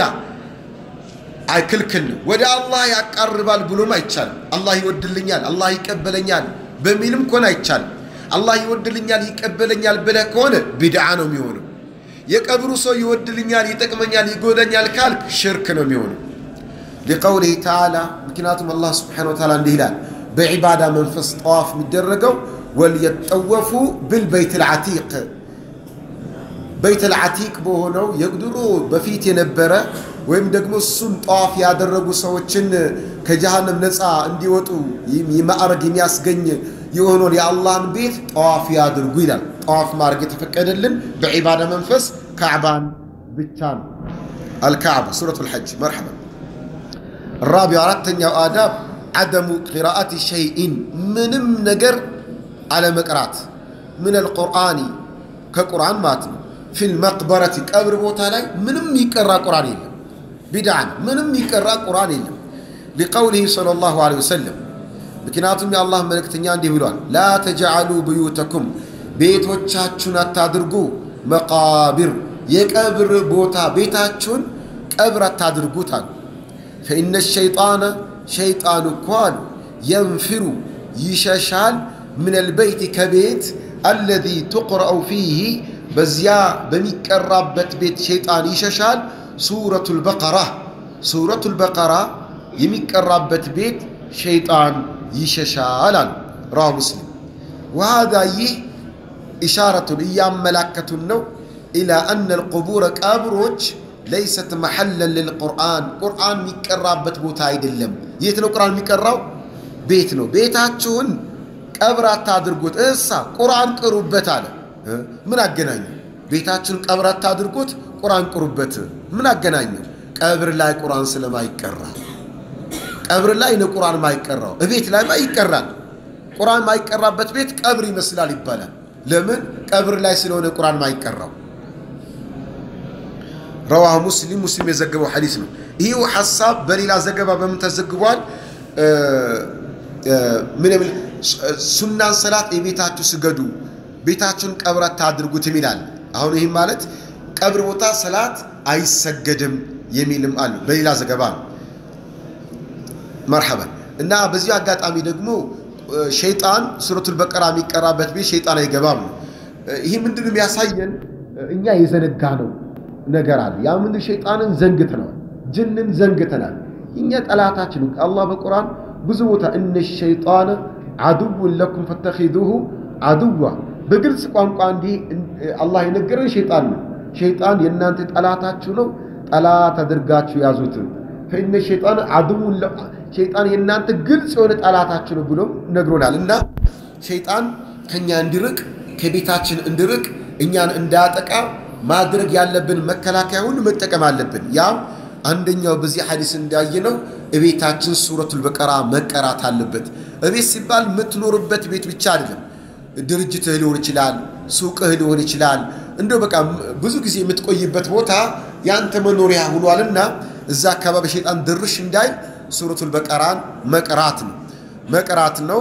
ክልክል ነው። ወደ አላህ ያቃርባል ብሎም አይቻልም። አላህ ይወድልኛል፣ አላህ ይቀበለኛል በሚልም ከሆነ አይቻልም። አላህ ይወድልኛል፣ ይቀበለኛል ብለህ ከሆነ ቢድዓ ነው የሚሆነው። የቀብሩ ሰው ይወድልኛል፣ ይጠቅመኛል፣ ይጎደኛል ካልክ ሽርክ ነው የሚሆነው። ሊቀውሊህ ተዓላ ምክንያቱም አላህ ስብሓነሁ ወተዓላ እንዲህ ይላል በዒባዳ መንፈስ ጠዋፍ የሚደረገው ወልየጠወፉ ብልበይት ልዓቲቅ በይት ልዓቲቅ በሆነው የድሮ በፊት የነበረ ወይም ደግሞ እሱን ጠዋፍ ያደረጉ ሰዎችን ከጀሃነም ነፃ እንዲወጡ ማዕረግ የሚያስገኝ የሆነውን የአላህን ቤት ጠዋፍ ያድርጉ ይላል። ጠዋፍ ማድረግ የተፈቀደልን በዒባዳ መንፈስ ካዕባን ብቻ ነው። አልካዕባ ሱረቱ ልሐጅ መርሐባ ራቢው አራተኛው አዳብ ዓደሙ ቂራአት ሸይኢን ምንም ነገር አለመቅራት ምን አልቁርአኒ ከቁርአን ማለት ነው። ፊል መቅበረቲ ቀብር ቦታ ላይ ምንም ይቀራ ቁርአን የለም። ቢድዓን ምንም ይቀራ ቁርአን የለም። ሊቀውሊህ ሰለላሁ ዐለይሂ ወሰለም ምክንያቱም የአላህ መልእክተኛ እንዲህ ብሏል፣ ላ ተጅዓሉ ብዩተኩም ቤቶቻችሁን አታድርጉ መቃብር የቀብር ቦታ ቤታችሁን ቀብር አታድርጉት አሉ። ፈኢነ ሸይጣነ ሸይጣን እኮ አሉ የንፊሩ ይሸሻል ምን አልበይት ከቤት አለዚ ቱቅረአው ፊህ በዚያ በሚቀራበት ቤት ሸይጣን ይሸሻል። ሱረቱል በቀራ ሱረቱል በቀራ የሚቀራበት ቤት ሸይጣን ይሸሻል አሉ ረዋ ሙስሊም። ወሃዛ ይህ ኢሻረቱን እያመላከቱን ነው ኢላ አነ አልቁቡረ ቀብሮች ለይሰት መሐለን ልልቁርአን ቁርአን የሚቀራበት ቦታ አይደለም። የት ነው ቁርአን የሚቀራው? ቤት ነው። ቤታችሁን ቀብር አታድርጉት፣ እሳ ቁርአን ቅሩበት አለ። ምን አገናኘው? ቤታችሁን ቀብር አታድርጉት፣ ቁርአን ቅሩበት። ምን አገናኘው? ቀብር ላይ ቁርአን ስለማይቀራ ቀብር ላይ ነው ቁርአን ማይቀራው። እቤት ላይ ይቀራል። ቁርአን ማይቀራበት ቤት ቀብር ይመስላል ይባላል። ለምን? ቀብር ላይ ስለሆነ ቁርአን ማይቀራው። ረዋህ ሙስሊም ሙስሊም የዘገበው ሐዲስ ነው። ይህው ሐሳብ በሌላ ዘገባ በምን ተዘግቧል? ምን የሚል ሱናን ሰላት የቤታችሁ ስገዱ፣ ቤታችሁን ቀብር አታድርጉት የሚላል። አሁን ይህም ማለት ቀብር ቦታ ሰላት አይሰገድም የሚልም አሉ። በሌላ ዘገባ ነው። መርሐበን እና በዚህ አጋጣሚ ደግሞ ሸይጣን ሱረቱል በቀራ የሚቀራበት ቤት ሸይጣን አይገባም ነው። ይህ ምንድን የሚያሳየን እኛ የዘነጋ ነው ነገር አለ። ያ ምን ሸይጣንን ዘንግተነዋል፣ ጅንን ዘንግተናል። እኛ ጠላታችን አላህ በቁርአን ብዙ ቦታ እነ ሸይጣን አድውን ለኩም ፈተኺዙሁ አድዋ በግልጽ ቋንቋ እንዲህ አላህ የነገረን ሸይጣን ነው። ሸይጣን የእናንተ ጠላታችሁ ነው፣ ጠላት አድርጋችሁ ያዙት። ፈኢነ ሸይጣን አድውን ሸይጣን የእናንተ ግልጽ የሆነ ጠላታችሁ ነው ብሎ ነግሮናል። እና ሸይጣን ከእኛ እንዲርቅ ከቤታችን እንዲርቅ እኛን እንዳያጠቃ ማድረግ ያለብን መከላከያ ሁሉ መጠቀም አለብን። ያም አንደኛው በዚህ ሐዲስ እንዳየነው እቤታችን ሱረቱል በቀራ መቀራት አለበት። እቤት ሲባል የምትኖርበት ቤት ብቻ አይደለም። ድርጅትህ ሊሆን ይችላል፣ ሱቅህ ሊሆን ይችላል። እንደው በቃ ብዙ ጊዜ የምትቆይበት ቦታ የአንተ መኖሪያ ሆኗልና እዛ አካባቢ ሸይጣን ድርሽ እንዳይል ሱረቱል በቀራን መቅራት ነው መቅራት ነው።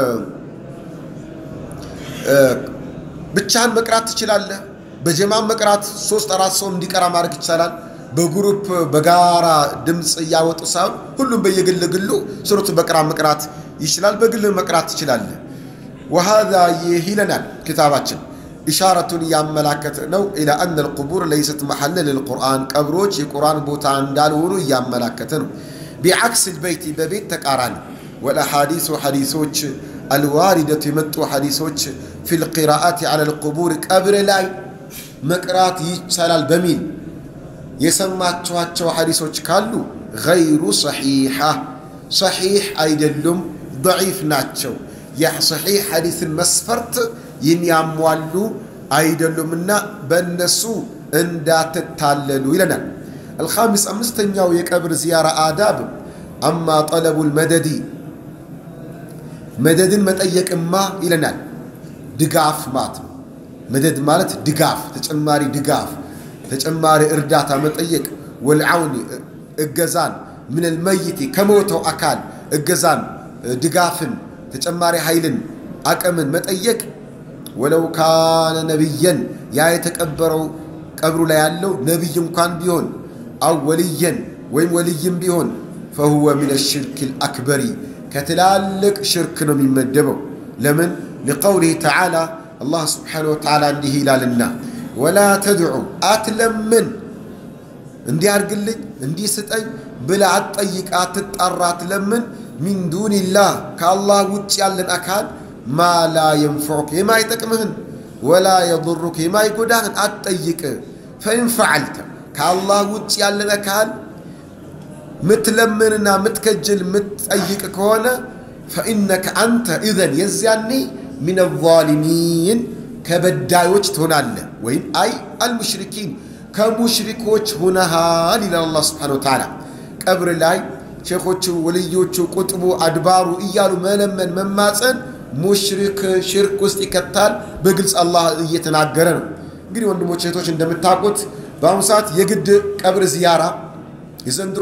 ብቻህን መቅራት ትችላለህ። በጀማም መቅራት ሶስት አራት ሰው እንዲቀራ ማድረግ ይቻላል። በግሩፕ በጋራ ድምፅ እያወጡ ሳይሆን ሁሉም በየግል ግሉ ሱረቱል በቀራ መቅራት ይችላል። በግል መቅራት ትችላለህ። ወሃዛ ይህ ይለናል ኪታባችን ኢሻረቱን እያመላከተ ነው ኢላ አነ ልቁቡር ለይሰት መሐለ ልልቁርአን ቀብሮች የቁርአን ቦታ እንዳልሆኑ እያመላከተ ነው። ቢዓክስ ልበይቲ በቤት ተቃራኒ ወልአሓዲሱ ሐዲሶች አልዋሪደቱ የመጡ ሐዲሶች ፊ ልቂራአት አላ ልቁቡር ቀብር ላይ መቅራት ይቻላል በሚል የሰማችኋቸው ሐዲሶች ካሉ ገይሩ ሰሒሓ ሰሒሕ አይደሉም፣ ደዒፍ ናቸው። የሰሒሕ ሐዲስን መስፈርት የሚያሟሉ አይደሉምና በእነሱ እንዳትታለሉ ይለናል። አልኻሚስ አምስተኛው የቀብር ዚያራ አዳብ አማ ጠለቡ ልመደዲ መደድን መጠየቅማ ይለናል። ድጋፍ ማለት ነው። መደድ ማለት ድጋፍ፣ ተጨማሪ ድጋፍ፣ ተጨማሪ እርዳታ መጠየቅ። ወልዓውኒ እገዛን ምን ልመይቲ ከሞተው አካል እገዛን፣ ድጋፍን፣ ተጨማሪ ኃይልን፣ አቅምን መጠየቅ ወለው ካነ ነቢየን ያ የተቀበረው ቀብሩ ላይ ያለው ነቢይ እንኳን ቢሆን አው ወልየን ወይም ወልይም ቢሆን ፈሁወ ምን ሽርክ ልአክበሪ ከትላልቅ ሽርክ ነው የሚመደበው። ለምን ሊቀውሊህ ተዓላ አላህ ስብሓነሁ ወተዓላ እንዲህ ይላልና ወላ ተድዑ አትለምን እንዲህ አድርግልኝ እንዲህ ስጠኝ ብላ አትጠይቅ፣ አትጣራ፣ አትለምን ሚን ዱንላህ ከአላህ ውጭ ያለን አካል ማ ላ የንፈዑክ የማይጠቅምህን ወላ የضሩክ የማይጎዳህን አትጠይቅ። ፈኢን ፈዓልተ ከአላህ ውጭ ያለን አካል ምትለምንና ምትከጅል ምትጠይቅ ከሆነ ፈኢነከ አንተ ኢዘን የዚያኔ ሚን ዛሊሚን ከበዳዮች ትሆናለህ። ወይም አይ አልሙሽሪኪን ከሙሽሪኮች ሆነሃል ይላል አላህ ስብሓነሁ ወተዓላ። ቀብር ላይ ሼኾቹ፣ ወልዮቹ፣ ቁጥቡ፣ አድባሩ እያሉ መለመን መማፀን ሙሽሪክ ሽርክ ውስጥ ይከታል። በግልጽ አላህ እየተናገረ ነው። እንግዲህ ወንድሞች እህቶች እንደምታውቁት በአሁኑ ሰዓት የግድ ቀብር ዚያራ የዘንድሮ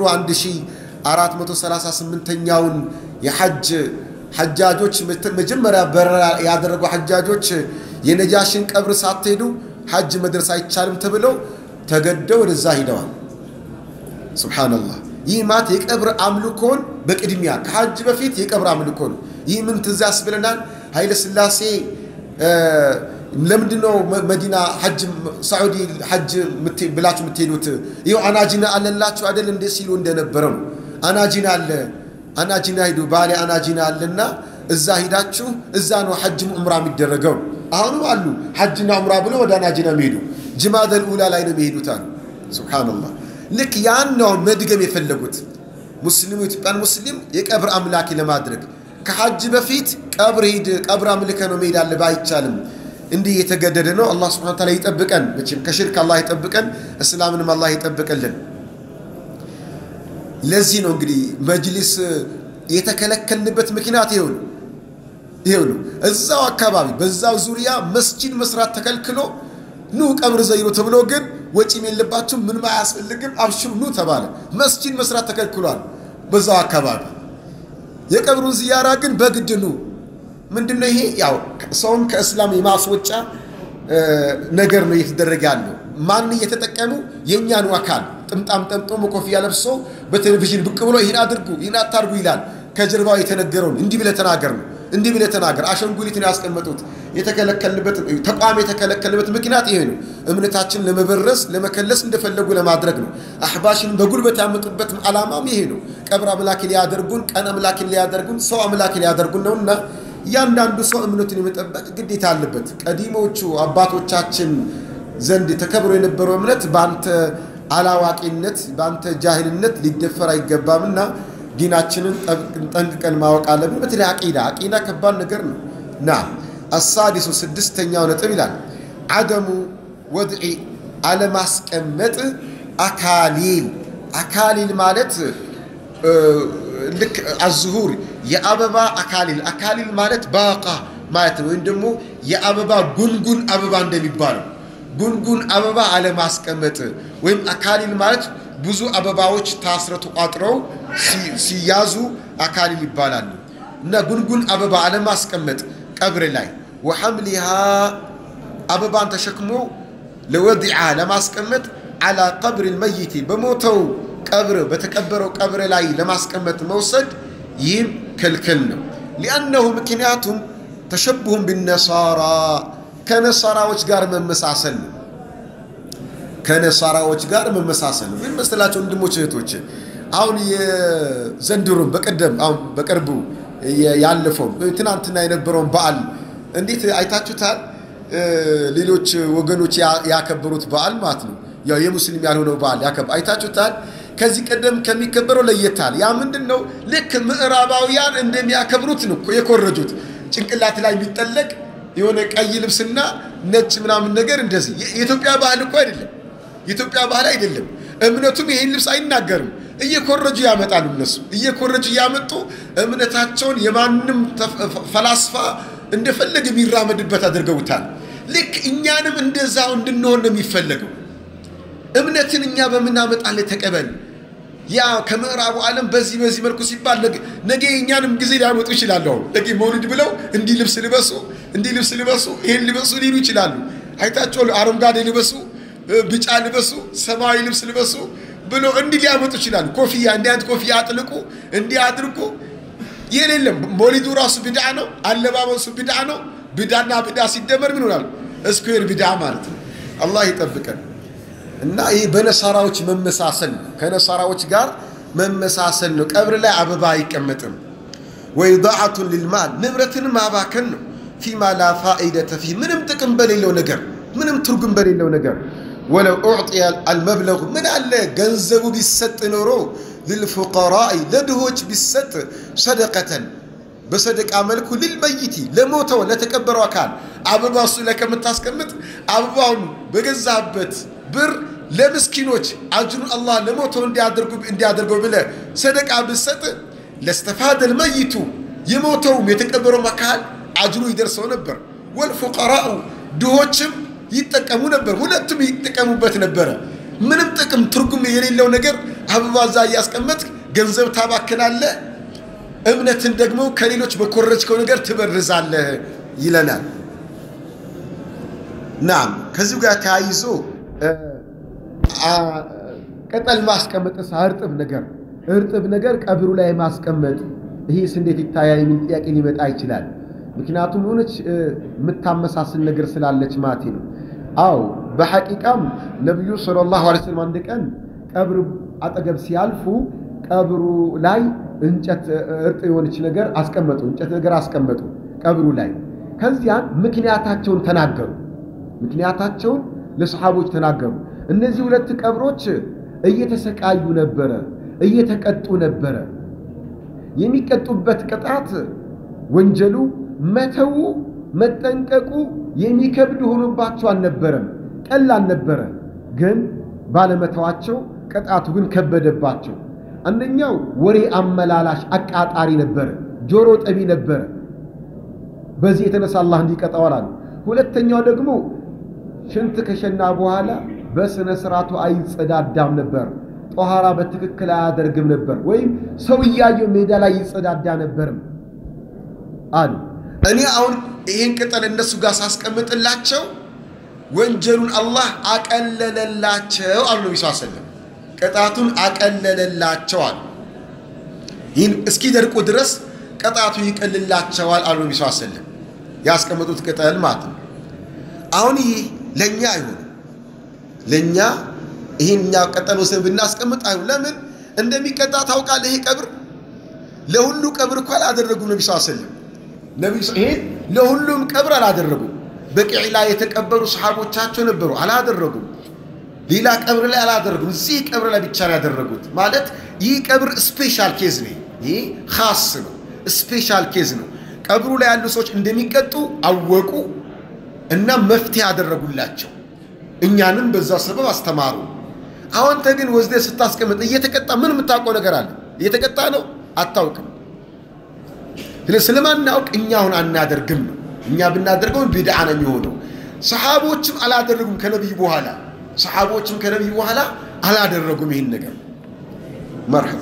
1438ኛውን የሐጅ ሐጃጆች መጀመሪያ በረራ ያደረጉ ሐጃጆች የነጃሽን ቀብር ሳትሄዱ ሐጅ መድረስ አይቻልም ተብለው ተገደው ወደዛ ሂደዋል። ሱብሓነላህ። ይህ ማለት የቀብር አምልኮን በቅድሚያ ከሐጅ በፊት የቀብር አምልኮ ነው። ይህ ምን ትዝ ያስብለናል? ኃይለ ሥላሴ ለምንድን ነው መዲና ሐጅ ሳዑዲ ሐጅ ብላችሁ የምትሄዱት? ይኸው አናጂና አለላችሁ አይደል እንደ ሲሉ እንደነበረ ነው። አናጂና አለ አናጂና ሂዱ ባሌ አናጂና አለና እዛ ሂዳችሁ እዛ ነው ሐጅም ዑምራ የሚደረገው። አሁንም አሉ ሐጅና ዑምራ ብሎ ወደ አናጂና የሚሄዱ ጅማደል ኡላ ላይ ነው የሚሄዱት አሉ። ሱብሓነላህ። ልክ ያን ነው መድገም የፈለጉት ሙስሊሙ ኢትዮጵያን ሙስሊም የቀብር አምላኪ ለማድረግ ከሐጅ በፊት ቀብር ሂድ ቀብር አምልከ ነው መሄድ አለ አይቻልም። እንዲህ የተገደደ ነው። አላህ ስብሐነ ወተዓላ ይጠብቀን። መቼም ከሽርክ አላህ ይጠብቀን፣ እስላምንም አላህ ይጠብቅልን። ለዚህ ነው እንግዲህ መጅሊስ የተከለከልንበት ምክንያት ይሄው ነው ይሄው ነው። እዛው አካባቢ በዛው ዙሪያ መስጂድ መስራት ተከልክሎ ኑ ቀብር ዘይሩ ተብሎ ግን ወጪም የለባችሁም ምንም አያስፈልግም አብሽሩ ኑ ተባለ። መስጂድ መስራት ተከልክሏል በዛው አካባቢ። የቀብሩን ዝያራ ግን በግድ ኑ። ምንድነው ይሄ? ያው ሰውን ከእስላም የማስወጫ ነገር ነው እየተደረገ ያለው። ማን እየተጠቀሙ የእኛኑ አካል ጥምጣም ጠምጥሞ ኮፍያ ለብሶ በቴሌቪዥን ብቅ ብሎ ይህን አድርጉ ይህን አታርጉ ይላል። ከጀርባው የተነገረውን እንዲህ ብለህ ተናገር ነው። እንዲህ ብለህ ተናገር። አሻንጉሊትን ያስቀመጡት የተከለከልንበት ተቋም የተከለከልንበት ምክንያት ይሄ ነው። እምነታችንን ለመበረስ ለመከለስ እንደፈለጉ ለማድረግ ነው። አሕባሽን በጉልበት ያመጡበት ዓላማም ይሄ ነው። ቀብር አምላክ ሊያደርጉን፣ ቀን አምላክ ሊያደርጉን፣ ሰው አምላክ ሊያደርጉን ነውና እያንዳንዱ ሰው እምነቱን የመጠበቅ ግዴታ አለበት። ቀዲሞቹ አባቶቻችን ዘንድ ተከብሮ የነበረው እምነት በአንተ አላዋቂነት በአንተ ጃሂልነት ሊደፈር አይገባምና ዲናችንን ጠንቅቀን ማወቅ አለብን። በተለይ አቂዳ አቂዳ ከባድ ነገር ነው እና አሳዲሱ ስድስተኛው ነጥብ ይላል አደሙ ወድዒ አለማስቀመጥ አካሊል አካሊል ማለት ልክ አዝሁር የአበባ አካሊል አካሊል ማለት ባቃ ማለት ነው። ወይም ደግሞ የአበባ ጉንጉን አበባ እንደሚባለው ጉንጉን አበባ አለማስቀመጥ ወይም አካሊል ማለት ብዙ አበባዎች ታስረው ተቋጥረው ሲያዙ አካሊል ይባላሉ። እና ጉንጉን አበባ አለማስቀመጥ ቀብር ላይ ወሐምሊሃ አበባን ተሸክሞ ለወዲዓ ለማስቀመጥ አላ ቀብር ልመይቲ በሞተው ቀብር በተቀበረው ቀብር ላይ ለማስቀመጥ መውሰድ ይህም ክልክል ነው። ሊአነሁ ምክንያቱም ተሸብሁም ቢነሳራ ከነሳራዎች ጋር መመሳሰል ነው። ከነሳራዎች ጋር መመሳሰል ነው። ምን መሰላቸው ወንድሞች እህቶች፣ አሁን የዘንድሮም በቀደም አሁን በቅርቡ ያለፈው ትናንትና የነበረውን በዓል እንዴት አይታችሁታል? ሌሎች ወገኖች ያከበሩት በዓል ማለት ነው። ያው የሙስሊም ያልሆነው በዓል አይታችሁታል። ከዚህ ቀደም ከሚከበረው ለየታል። ያ ምንድን ነው? ልክ ምዕራባውያን እንደሚያከብሩት ነው የኮረጁት። ጭንቅላት ላይ የሚጠለቅ የሆነ ቀይ ልብስና ነጭ ምናምን ነገር እንደዚህ። የኢትዮጵያ ባህል እኮ አይደለም። የኢትዮጵያ ባህል አይደለም። እምነቱም ይሄን ልብስ አይናገርም። እየኮረጁ ያመጣሉ። እነሱ እየኮረጁ እያመጡ እምነታቸውን የማንም ፈላስፋ እንደፈለገ የሚራመድበት አድርገውታል። ልክ እኛንም እንደዛው እንድንሆን ነው የሚፈለገው። እምነትን እኛ በምናመጣለ ተቀበል። ያ ከምዕራቡ ዓለም በዚህ በዚህ መልኩ ሲባል ነገ የእኛንም ጊዜ ሊያመጡ ይችላሉ። አሁን ነገ መውሊድ ብለው እንዲህ ልብስ ልበሱ፣ እንዲህ ልብስ ልበሱ፣ ይሄን ልበሱ ሊሉ ይችላሉ። አይታቸው አረንጓዴ ልበሱ፣ ቢጫ ልበሱ፣ ሰማያዊ ልብስ ልበሱ ብሎ እንዲህ ሊያመጡ ይችላሉ። ኮፍያ እንዲህ አይነት ኮፍያ አጥልቁ፣ እንዲህ አድርጉ። የሌለም መውሊዱ ራሱ ቢድዓ ነው። አለባበሱ ቢድዓ ነው። ቢድዓና ቢድዓ ሲደመር ምን ይሆናል? እስኩዌር ቢድዓ ማለት ነው። አላህ ይጠብቀን። እና ይህ በነሳራዎች መመሳሰል ነው። ከነሳራዎች ጋር መመሳሰል ነው። ቀብር ላይ አበባ አይቀመጥም። ወኢዳዓቱን ሊልማል ንብረትን ማባከን ነው። ፊማ ላ ፋኢደተ ፊህ ምንም ጥቅም በሌለው ነገር፣ ምንም ትርጉም በሌለው ነገር። ወለው ኡዕጢየ አልመብለጉ ምን አለ ገንዘቡ ቢሰጥ ኖሮ ልልፉቀራኢ ለድሆች ቢሰጥ ሰደቀተን በሰደቃ መልኩ ልልመይቲ ለሞተው ለተቀበረው አካል አበባ እሱ ላይ ከምታስቀምጥ አበባውን በገዛበት ብር ለምስኪኖች አጅሩን አላህ ለሞተው እንዲያደርገው ብለ ሰደቃ ብሰጥ ለስተፋደል መይቱ የሞተውም የተቀበረውም አካል አጅሩ ይደርሰው ነበር። ወልፉቀራኡ ድሆችም ይጠቀሙ ነበር። ሁለቱም ይጠቀሙበት ነበረ። ምንም ጥቅም ትርጉም የሌለው ነገር አበባ እዛ እያስቀመጥ ገንዘብ ታባክናለህ፣ እምነትን ደግሞ ከሌሎች በኮረጅከው ነገር ትበርዛለህ ይለናል። ናም ከዚሁ ጋር ተያይዞ ቅጠል ማስቀመጥስ እርጥብ ነገር እርጥብ ነገር ቀብሩ ላይ ማስቀመጥ ይህስ እንዴት ይታያል? የሚል ጥያቄ ሊመጣ ይችላል። ምክንያቱም የሆነች የምታመሳስል ነገር ስላለች ማቴ ነው። አው በሐቂቃም ነቢዩ ሰለላሁ ዐለይሂ ወሰለም አንድ ቀን ቀብር አጠገብ ሲያልፉ ቀብሩ ላይ እንጨት እርጥ የሆነች ነገር አስቀመጡ፣ እንጨት ነገር አስቀመጡ ቀብሩ ላይ። ከዚያን ምክንያታቸውን ተናገሩ። ምክንያታቸውን ለሰሓቦች ተናገሩ። እነዚህ ሁለት ቀብሮች እየተሰቃዩ ነበረ፣ እየተቀጡ ነበረ። የሚቀጡበት ቅጣት ወንጀሉ መተው መጠንቀቁ የሚከብድ ሆኖባቸው አልነበረም፣ ቀላል ነበረ። ግን ባለመተዋቸው ቅጣቱ ግን ከበደባቸው። አንደኛው ወሬ አመላላሽ አቃጣሪ ነበረ፣ ጆሮ ጠቢ ነበረ። በዚህ የተነሳ አላህ እንዲቀጣዋል አሉ። ሁለተኛው ደግሞ ሽንት ከሸና በኋላ በስነ ስርዓቱ አይጸዳዳም ነበር። ጦሃራ በትክክል አያደርግም ነበር። ወይም ሰው እያየው ሜዳ ላይ ይጸዳዳ ነበርም አሉ። እኔ አሁን ይህን ቅጠል እነሱ ጋር ሳስቀምጥላቸው ወንጀሉን አላህ አቀለለላቸው አሉ ነቢ ስ ሰለም ቅጣቱን አቀለለላቸው አሉ። ይህን እስኪደርቁ ድረስ ቅጣቱ ይቀልላቸዋል አሉ ነቢ ስ ሰለም ያስቀመጡት ቅጠል ማለት ነው። አሁን ይህ ለእኛ አይሆንም። ለእኛ ይህን እኛ ቀጠል ወስደን ብናስቀምጥ አይሆን። ለምን እንደሚቀጣ ታውቃለህ? ይሄ ቀብር ለሁሉ ቀብር እኮ አላደረጉም ነቢ ስ ሰለም ነቢ ይሄን ለሁሉም ቀብር አላደረጉም። በቂዕ ላይ የተቀበሩ ሰሓቦቻቸው ነበሩ፣ አላደረጉም። ሌላ ቀብር ላይ አላደረጉም። እዚህ ቀብር ላይ ብቻ ነው ያደረጉት። ማለት ይህ ቀብር ስፔሻል ኬዝ ነው። ይህ ካስ ነው፣ ስፔሻል ኬዝ ነው። ቀብሩ ላይ ያሉ ሰዎች እንደሚቀጡ አወቁ እና መፍትሄ ያደረጉላቸው፣ እኛንም በዛ ሰበብ አስተማሩ። አሁንተ ግን ወስደህ ስታስቀምጥ እየተቀጣ ምን የምታውቀው ነገር አለ? እየተቀጣ ነው አታውቅም። ስለማናውቅ እኛ አሁን አናደርግም ነው። እኛ ብናደርገው ቢድዓ ነው የሚሆነው። ሰሓቦችም አላደረጉም ከነቢይ በኋላ ሰሓቦችም ከነቢይ በኋላ አላደረጉም ይህን ነገር። መርሐባ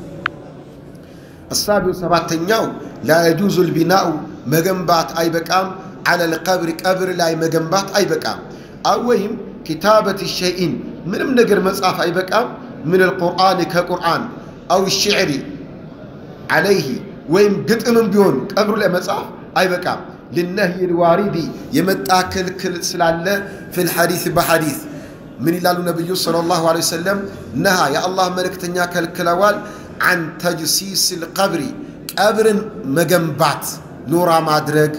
አሳቢው ሰባተኛው ላ የጁዙ ልቢናኡ መገንባት አይበቃም። አለል ቀብር ቀብር ላይ መገንባት አይበቃም። አው ወይም ኪታበት ሸይን ምንም ነገር መጻፍ አይበቃም። ምን ልቁርአን ከቁርአን አው ሽዕሪ ዓለይህ ወይም ግጥምም ቢሆን ቀብሩ ላይ መጻፍ አይበቃም። ልነህይ ልዋሪዲ የመጣ ክልክል ስላለ ፊል ሐዲስ በሐዲስ ምን ይላሉ ነቢዩ ሰለላሁ ዐለይሂ ወሰለም ነሃ የአላህ መልእክተኛ ከልክለዋል አን ተጅሲስ ልቀብሪ ቀብርን መገንባት ኖራ ማድረግ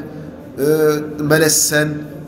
መለሰን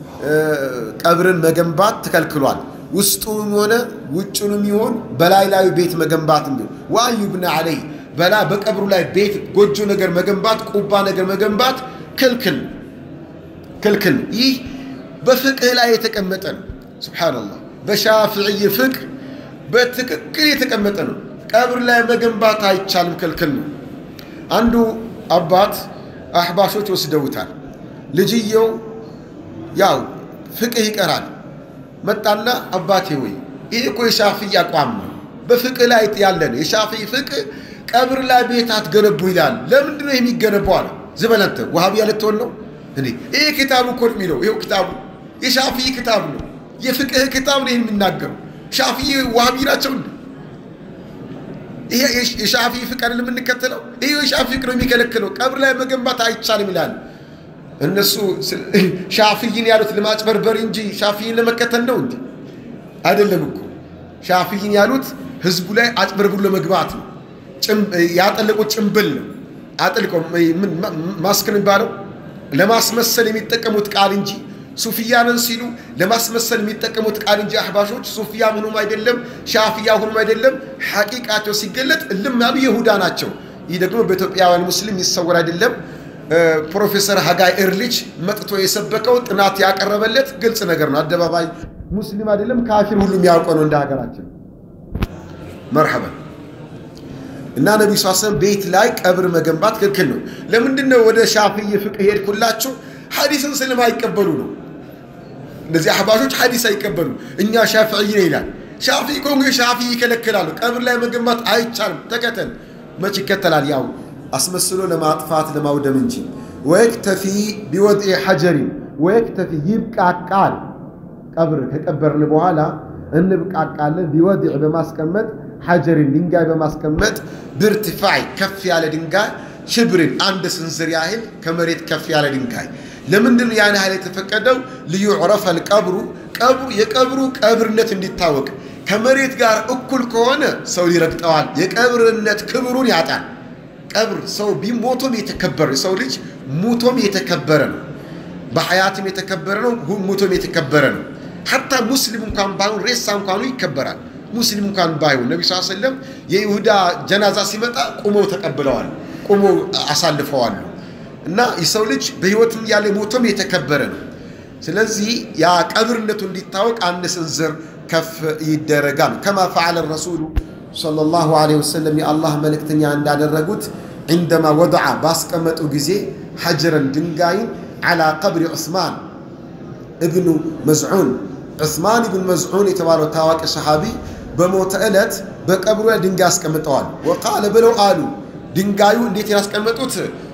ቀብርን መገንባት ተከልክሏል። ውስጡንም ሆነ ውጩንም ይሆን በላይ ላዩ ቤት መገንባት ቢሆን ወአን ዩብነ ዐለይህ በላ በቀብሩ ላይ ቤት ጎጆ ነገር መገንባት ቁባ ነገር መገንባት ክልክል ክልክል። ይህ በፍቅህ ላይ የተቀመጠ ነው። ሱብሓነላህ በሻፍዕይ ፍቅህ በትክክል የተቀመጠ ነው። ቀብር ላይ መገንባት አይቻልም፣ ክልክል ነው። አንዱ አባት አሕባሾች ወስደውታል። ልጅየው ያው ፍቅህ ይቀራል። መጣና አባቴ ወይ ይህ እኮ የሻፍዕይ አቋም ነው፣ በፍቅህ ላይ ያለ ነው። የሻፍዕይ ፍቅህ ቀብር ላይ ቤት አትገነቡ ይላል። ለምንድን ነው የሚገነባው አለ። ዝበለንተ ዋሃብያ ልትሆን ነው እንዴ? ይህ ክታቡ እኮ የሚለው ይኸው ክታቡ የሻፍዕይ ክታብ ነው፣ የፍቅህ ክታብ ነው ይህን የሚናገረው። ሻፍዕይ ዋሃቢ ናቸው እንዴ? ይሄ የሻፊ ፍቅር የምንከተለው ይሄ የሻፊ ፍቅር ነው የሚከለክለው። ቀብር ላይ መገንባት አይቻልም ይላል። እነሱ ሻፊይን ያሉት ለማጭበርበር እንጂ ሻፊይን ለመከተል ነው እንጂ አይደለም እኮ። ሻፊይን ያሉት ህዝቡ ላይ አጭበርብሩ ለመግባት ነው። ያጠለቁት ጭንብል ነው። አጥልቀው ማስክ ነው የሚባለው ለማስመሰል የሚጠቀሙት ቃል እንጂ ሱፊያንን ሲሉ ለማስመሰል የሚጠቀሙት ቃል እንጂ አሕባሾች ሱፊያ ምኑም አይደለም፣ ሻፊያ ሁኑም አይደለም። ሐቂቃቸው ሲገለጥ እልም ያሉ ይሁዳ ናቸው። ይህ ደግሞ በኢትዮጵያውያን ሙስሊም ይሰወር አይደለም። ፕሮፌሰር ሀጋይ ኤርሊች መጥቶ የሰበከው ጥናት ያቀረበለት ግልጽ ነገር ነው። አደባባይ ሙስሊም አይደለም ካፊር ሁሉ የሚያውቀው ነው እንደ ሀገራችን። መርሐበን እና ነቢዩ ስ ሰለም ቤት ላይ ቀብር መገንባት ክልክል ነው። ለምንድን ነው ወደ ሻፊይ ፍቅህ ሄድኩላችሁ? ሐዲስን ስለማይቀበሉ ነው። እነዚህ አሕባሾች ሐዲስ አይቀበሉ። እኛ ሻፍዕይ ነው ይላል። ሻፊይ ኮንጎ ሻፊይ ይከለክላሉ። ቀብር ላይ መገንባት አይቻልም። ተከተል መች ይከተላል? ያው አስመስሎ ለማጥፋት ለማውደም እንጂ። ወየክተፊ ቢወድዒ ሐጀሪን ወየክተፊ ይብቃቃል። ቀብር ከቀበርን በኋላ እንብቃቃለን። ቢወድዕ በማስቀመጥ ሐጀሪን ድንጋይ በማስቀመጥ ብርትፋዕ ከፍ ያለ ድንጋይ ሽብርን አንድ ስንዝር ያህል ከመሬት ከፍ ያለ ድንጋይ ለምንድን ነው ያን ያህል የተፈቀደው? ልዩዕረፈ ልቀብሩ ቀብሩ የቀብሩ ቀብርነት እንዲታወቅ። ከመሬት ጋር እኩል ከሆነ ሰው ይረግጠዋል፣ የቀብርነት ክብሩን ያጣል። ቀብር ሰው ቢሞቶም የተከበረ ሰው ልጅ ሙቶም የተከበረ ነው። በሐያትም የተከበረ ነው፣ ሙቶም የተከበረ ነው። ሐታ ሙስሊም እንኳን ባይሆን ሬሳ እንኳኑ ይከበራል። ሙስሊም እንኳን ባይሆን ነቢ ስ ሰለም የይሁዳ ጀናዛ ሲመጣ ቁመው ተቀብለዋል፣ ቁመው አሳልፈዋሉ። እና የሰው ልጅ በህይወትም ያለ ሞቶም የተከበረ ነው። ስለዚህ ያ ቀብርነቱ እንዲታወቅ አንድ ስንዝር ከፍ ይደረጋል። ከማ ፈዓለ ረሱሉ ሰለላሁ ዐለይሂ ወሰለም የአላህ መልእክተኛ እንዳደረጉት ዒንደማ ወድዓ ባስቀመጡ ጊዜ ሐጀረን ድንጋይን ዓላ ቀብሪ ዑስማን እብኑ መዝዑን ዑስማን ብን መዝዑን የተባለው ታዋቂ ሰሓቢ በሞተ ዕለት በቀብሩ ላይ ድንጋይ አስቀምጠዋል። ወቃለ ብለው አሉ ድንጋዩ እንዴት ያስቀመጡት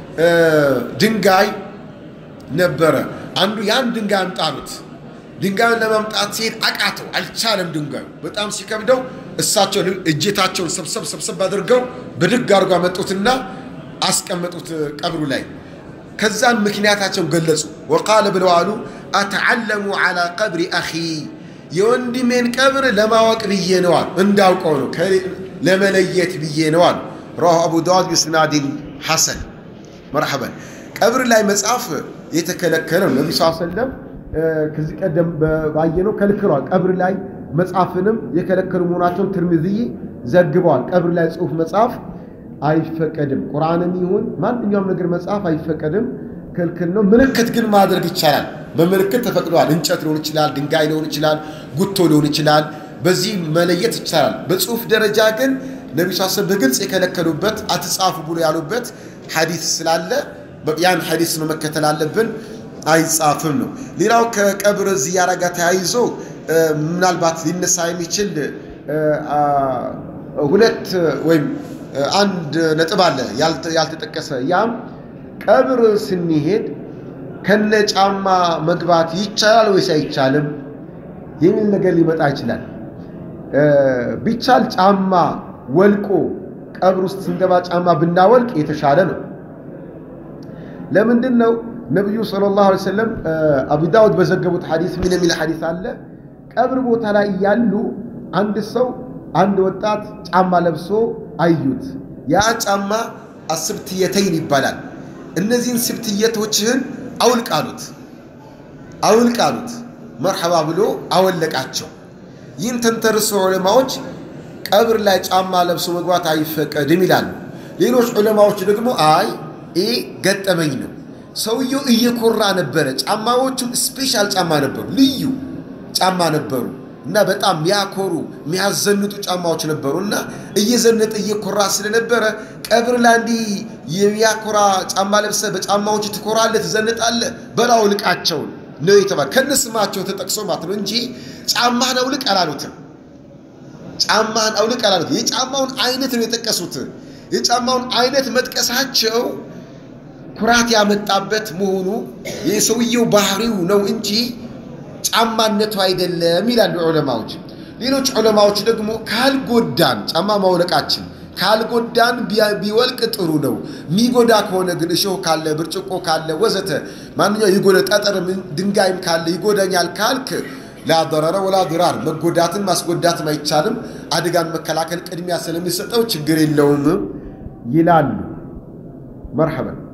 ድንጋይ ነበረ። አንዱ ያን ድንጋይ አምጣሉት። ድንጋዩን ለማምጣት ሲሄድ አቃተው፣ አልቻለም። ድንጋዩ በጣም ሲከብደው እሳቸው እጀታቸውን ሰብሰብ ሰብሰብ አድርገው ብድግ አድርጎ አመጡትና አስቀመጡት ቀብሩ ላይ። ከዛን ምክንያታቸውን ገለጹ። ወቃለ ብለው አሉ አተዓለሙ ዓላ ቀብሪ አኺ የወንድሜን ቀብር ለማወቅ ብዬ ነዋል፣ እንዳውቀው ነው ለመለየት ብዬ ነዋል። ረዋሁ አቡ ዳውድ ቢስናዲን ሐሰን መርሐበን። ቀብር ላይ መጽሐፍ የተከለከለ ነው። ነቢ ስ ሰለም ከዚህ ቀደም ባየነው ከልክለዋል። ቀብር ላይ መጽሐፍንም የከለከሉ መሆናቸውን ትርሚዝይ ዘግበዋል። ቀብር ላይ ጽሑፍ መጽሐፍ አይፈቀድም። ቁርአንም ይሁን ማንኛውም ነገር መጽሐፍ አይፈቀድም፣ ክልክል ነው። ምልክት ግን ማድረግ ይቻላል። በምልክት ተፈቅደዋል። እንጨት ሊሆን ይችላል፣ ድንጋይ ሊሆን ይችላል፣ ጉቶ ሊሆን ይችላል። በዚህ መለየት ይቻላል። በጽሑፍ ደረጃ ግን ነቢ ስ በግልጽ የከለከሉበት አትጻፉ ብሎ ያሉበት ሐዲስ ስላለ ያን ሐዲስ ነው መከተል አለብን። አይጻፍም ነው። ሌላው ከቀብር ዝያራ ጋር ተያይዞ ምናልባት ሊነሳ የሚችል ሁለት ወይም አንድ ነጥብ አለ ያልተጠቀሰ። ያም ቀብር ስንሄድ ከነ ጫማ መግባት ይቻላል ወይስ አይቻልም የሚል ነገር ሊመጣ ይችላል። ቢቻል ጫማ ወልቆ ቀብር ውስጥ ስንገባ ጫማ ብናወልቅ የተሻለ ነው። ለምንድን ነው? ነቢዩ ሰለላሁ ዐለይሂ ወሰለም አቡ ዳውድ በዘገቡት ሐዲስ ምን የሚል ሐዲስ አለ? ቀብር ቦታ ላይ ያሉ አንድ ሰው አንድ ወጣት ጫማ ለብሶ አዩት። ያ ጫማ አስብትየተይን ይባላል። እነዚህን ስብትየቶችህን አውልቅ አሉት። አውልቅ አሉት። መርሐባ ብሎ አወለቃቸው። ይህን ተንተርሶ ዑለማዎች ቀብር ላይ ጫማ ለብሶ መግባት አይፈቀድም ይላሉ። ሌሎች ዑለማዎች ደግሞ አይ ይህ ገጠመኝ ነው። ሰውየው እየኮራ ነበረ። ጫማዎቹም ስፔሻል ጫማ ነበሩ፣ ልዩ ጫማ ነበሩ እና በጣም የሚያኮሩ የሚያዘንጡ ጫማዎች ነበሩ እና እየዘነጠ እየኮራ ስለነበረ ቀብር ላይ እንዲህ የሚያኮራ ጫማ ለብሰ በጫማዎቹ ትኮራለህ፣ ትዘንጣለህ፣ በል አውልቃቸው ነው የተባለ ከነስማቸው ተጠቅሶ ማለት ነው እንጂ ጫማህን አውልቅ አላሉትም። ጫማህን አውልቅ አላሉትም። የጫማውን አይነት ነው የጠቀሱት። የጫማውን አይነት መጥቀሳቸው ኩራት ያመጣበት መሆኑ የሰውየው ባህሪው ነው እንጂ ጫማነቱ አይደለም ይላሉ ዑለማዎች። ሌሎች ዑለማዎች ደግሞ ካልጎዳን ጫማ ማውለቃችን ካልጎዳን ቢወልቅ ጥሩ ነው። የሚጎዳ ከሆነ ግን እሾህ ካለ፣ ብርጭቆ ካለ፣ ወዘተ ማንኛው የጎደ ጠጠር ድንጋይም ካለ ይጎዳኛል ካልክ ላ ደረረ ወላ ድራር መጎዳትን ማስጎዳትም አይቻልም። አደጋን መከላከል ቅድሚያ ስለሚሰጠው ችግር የለውም ይላሉ። መርሐበን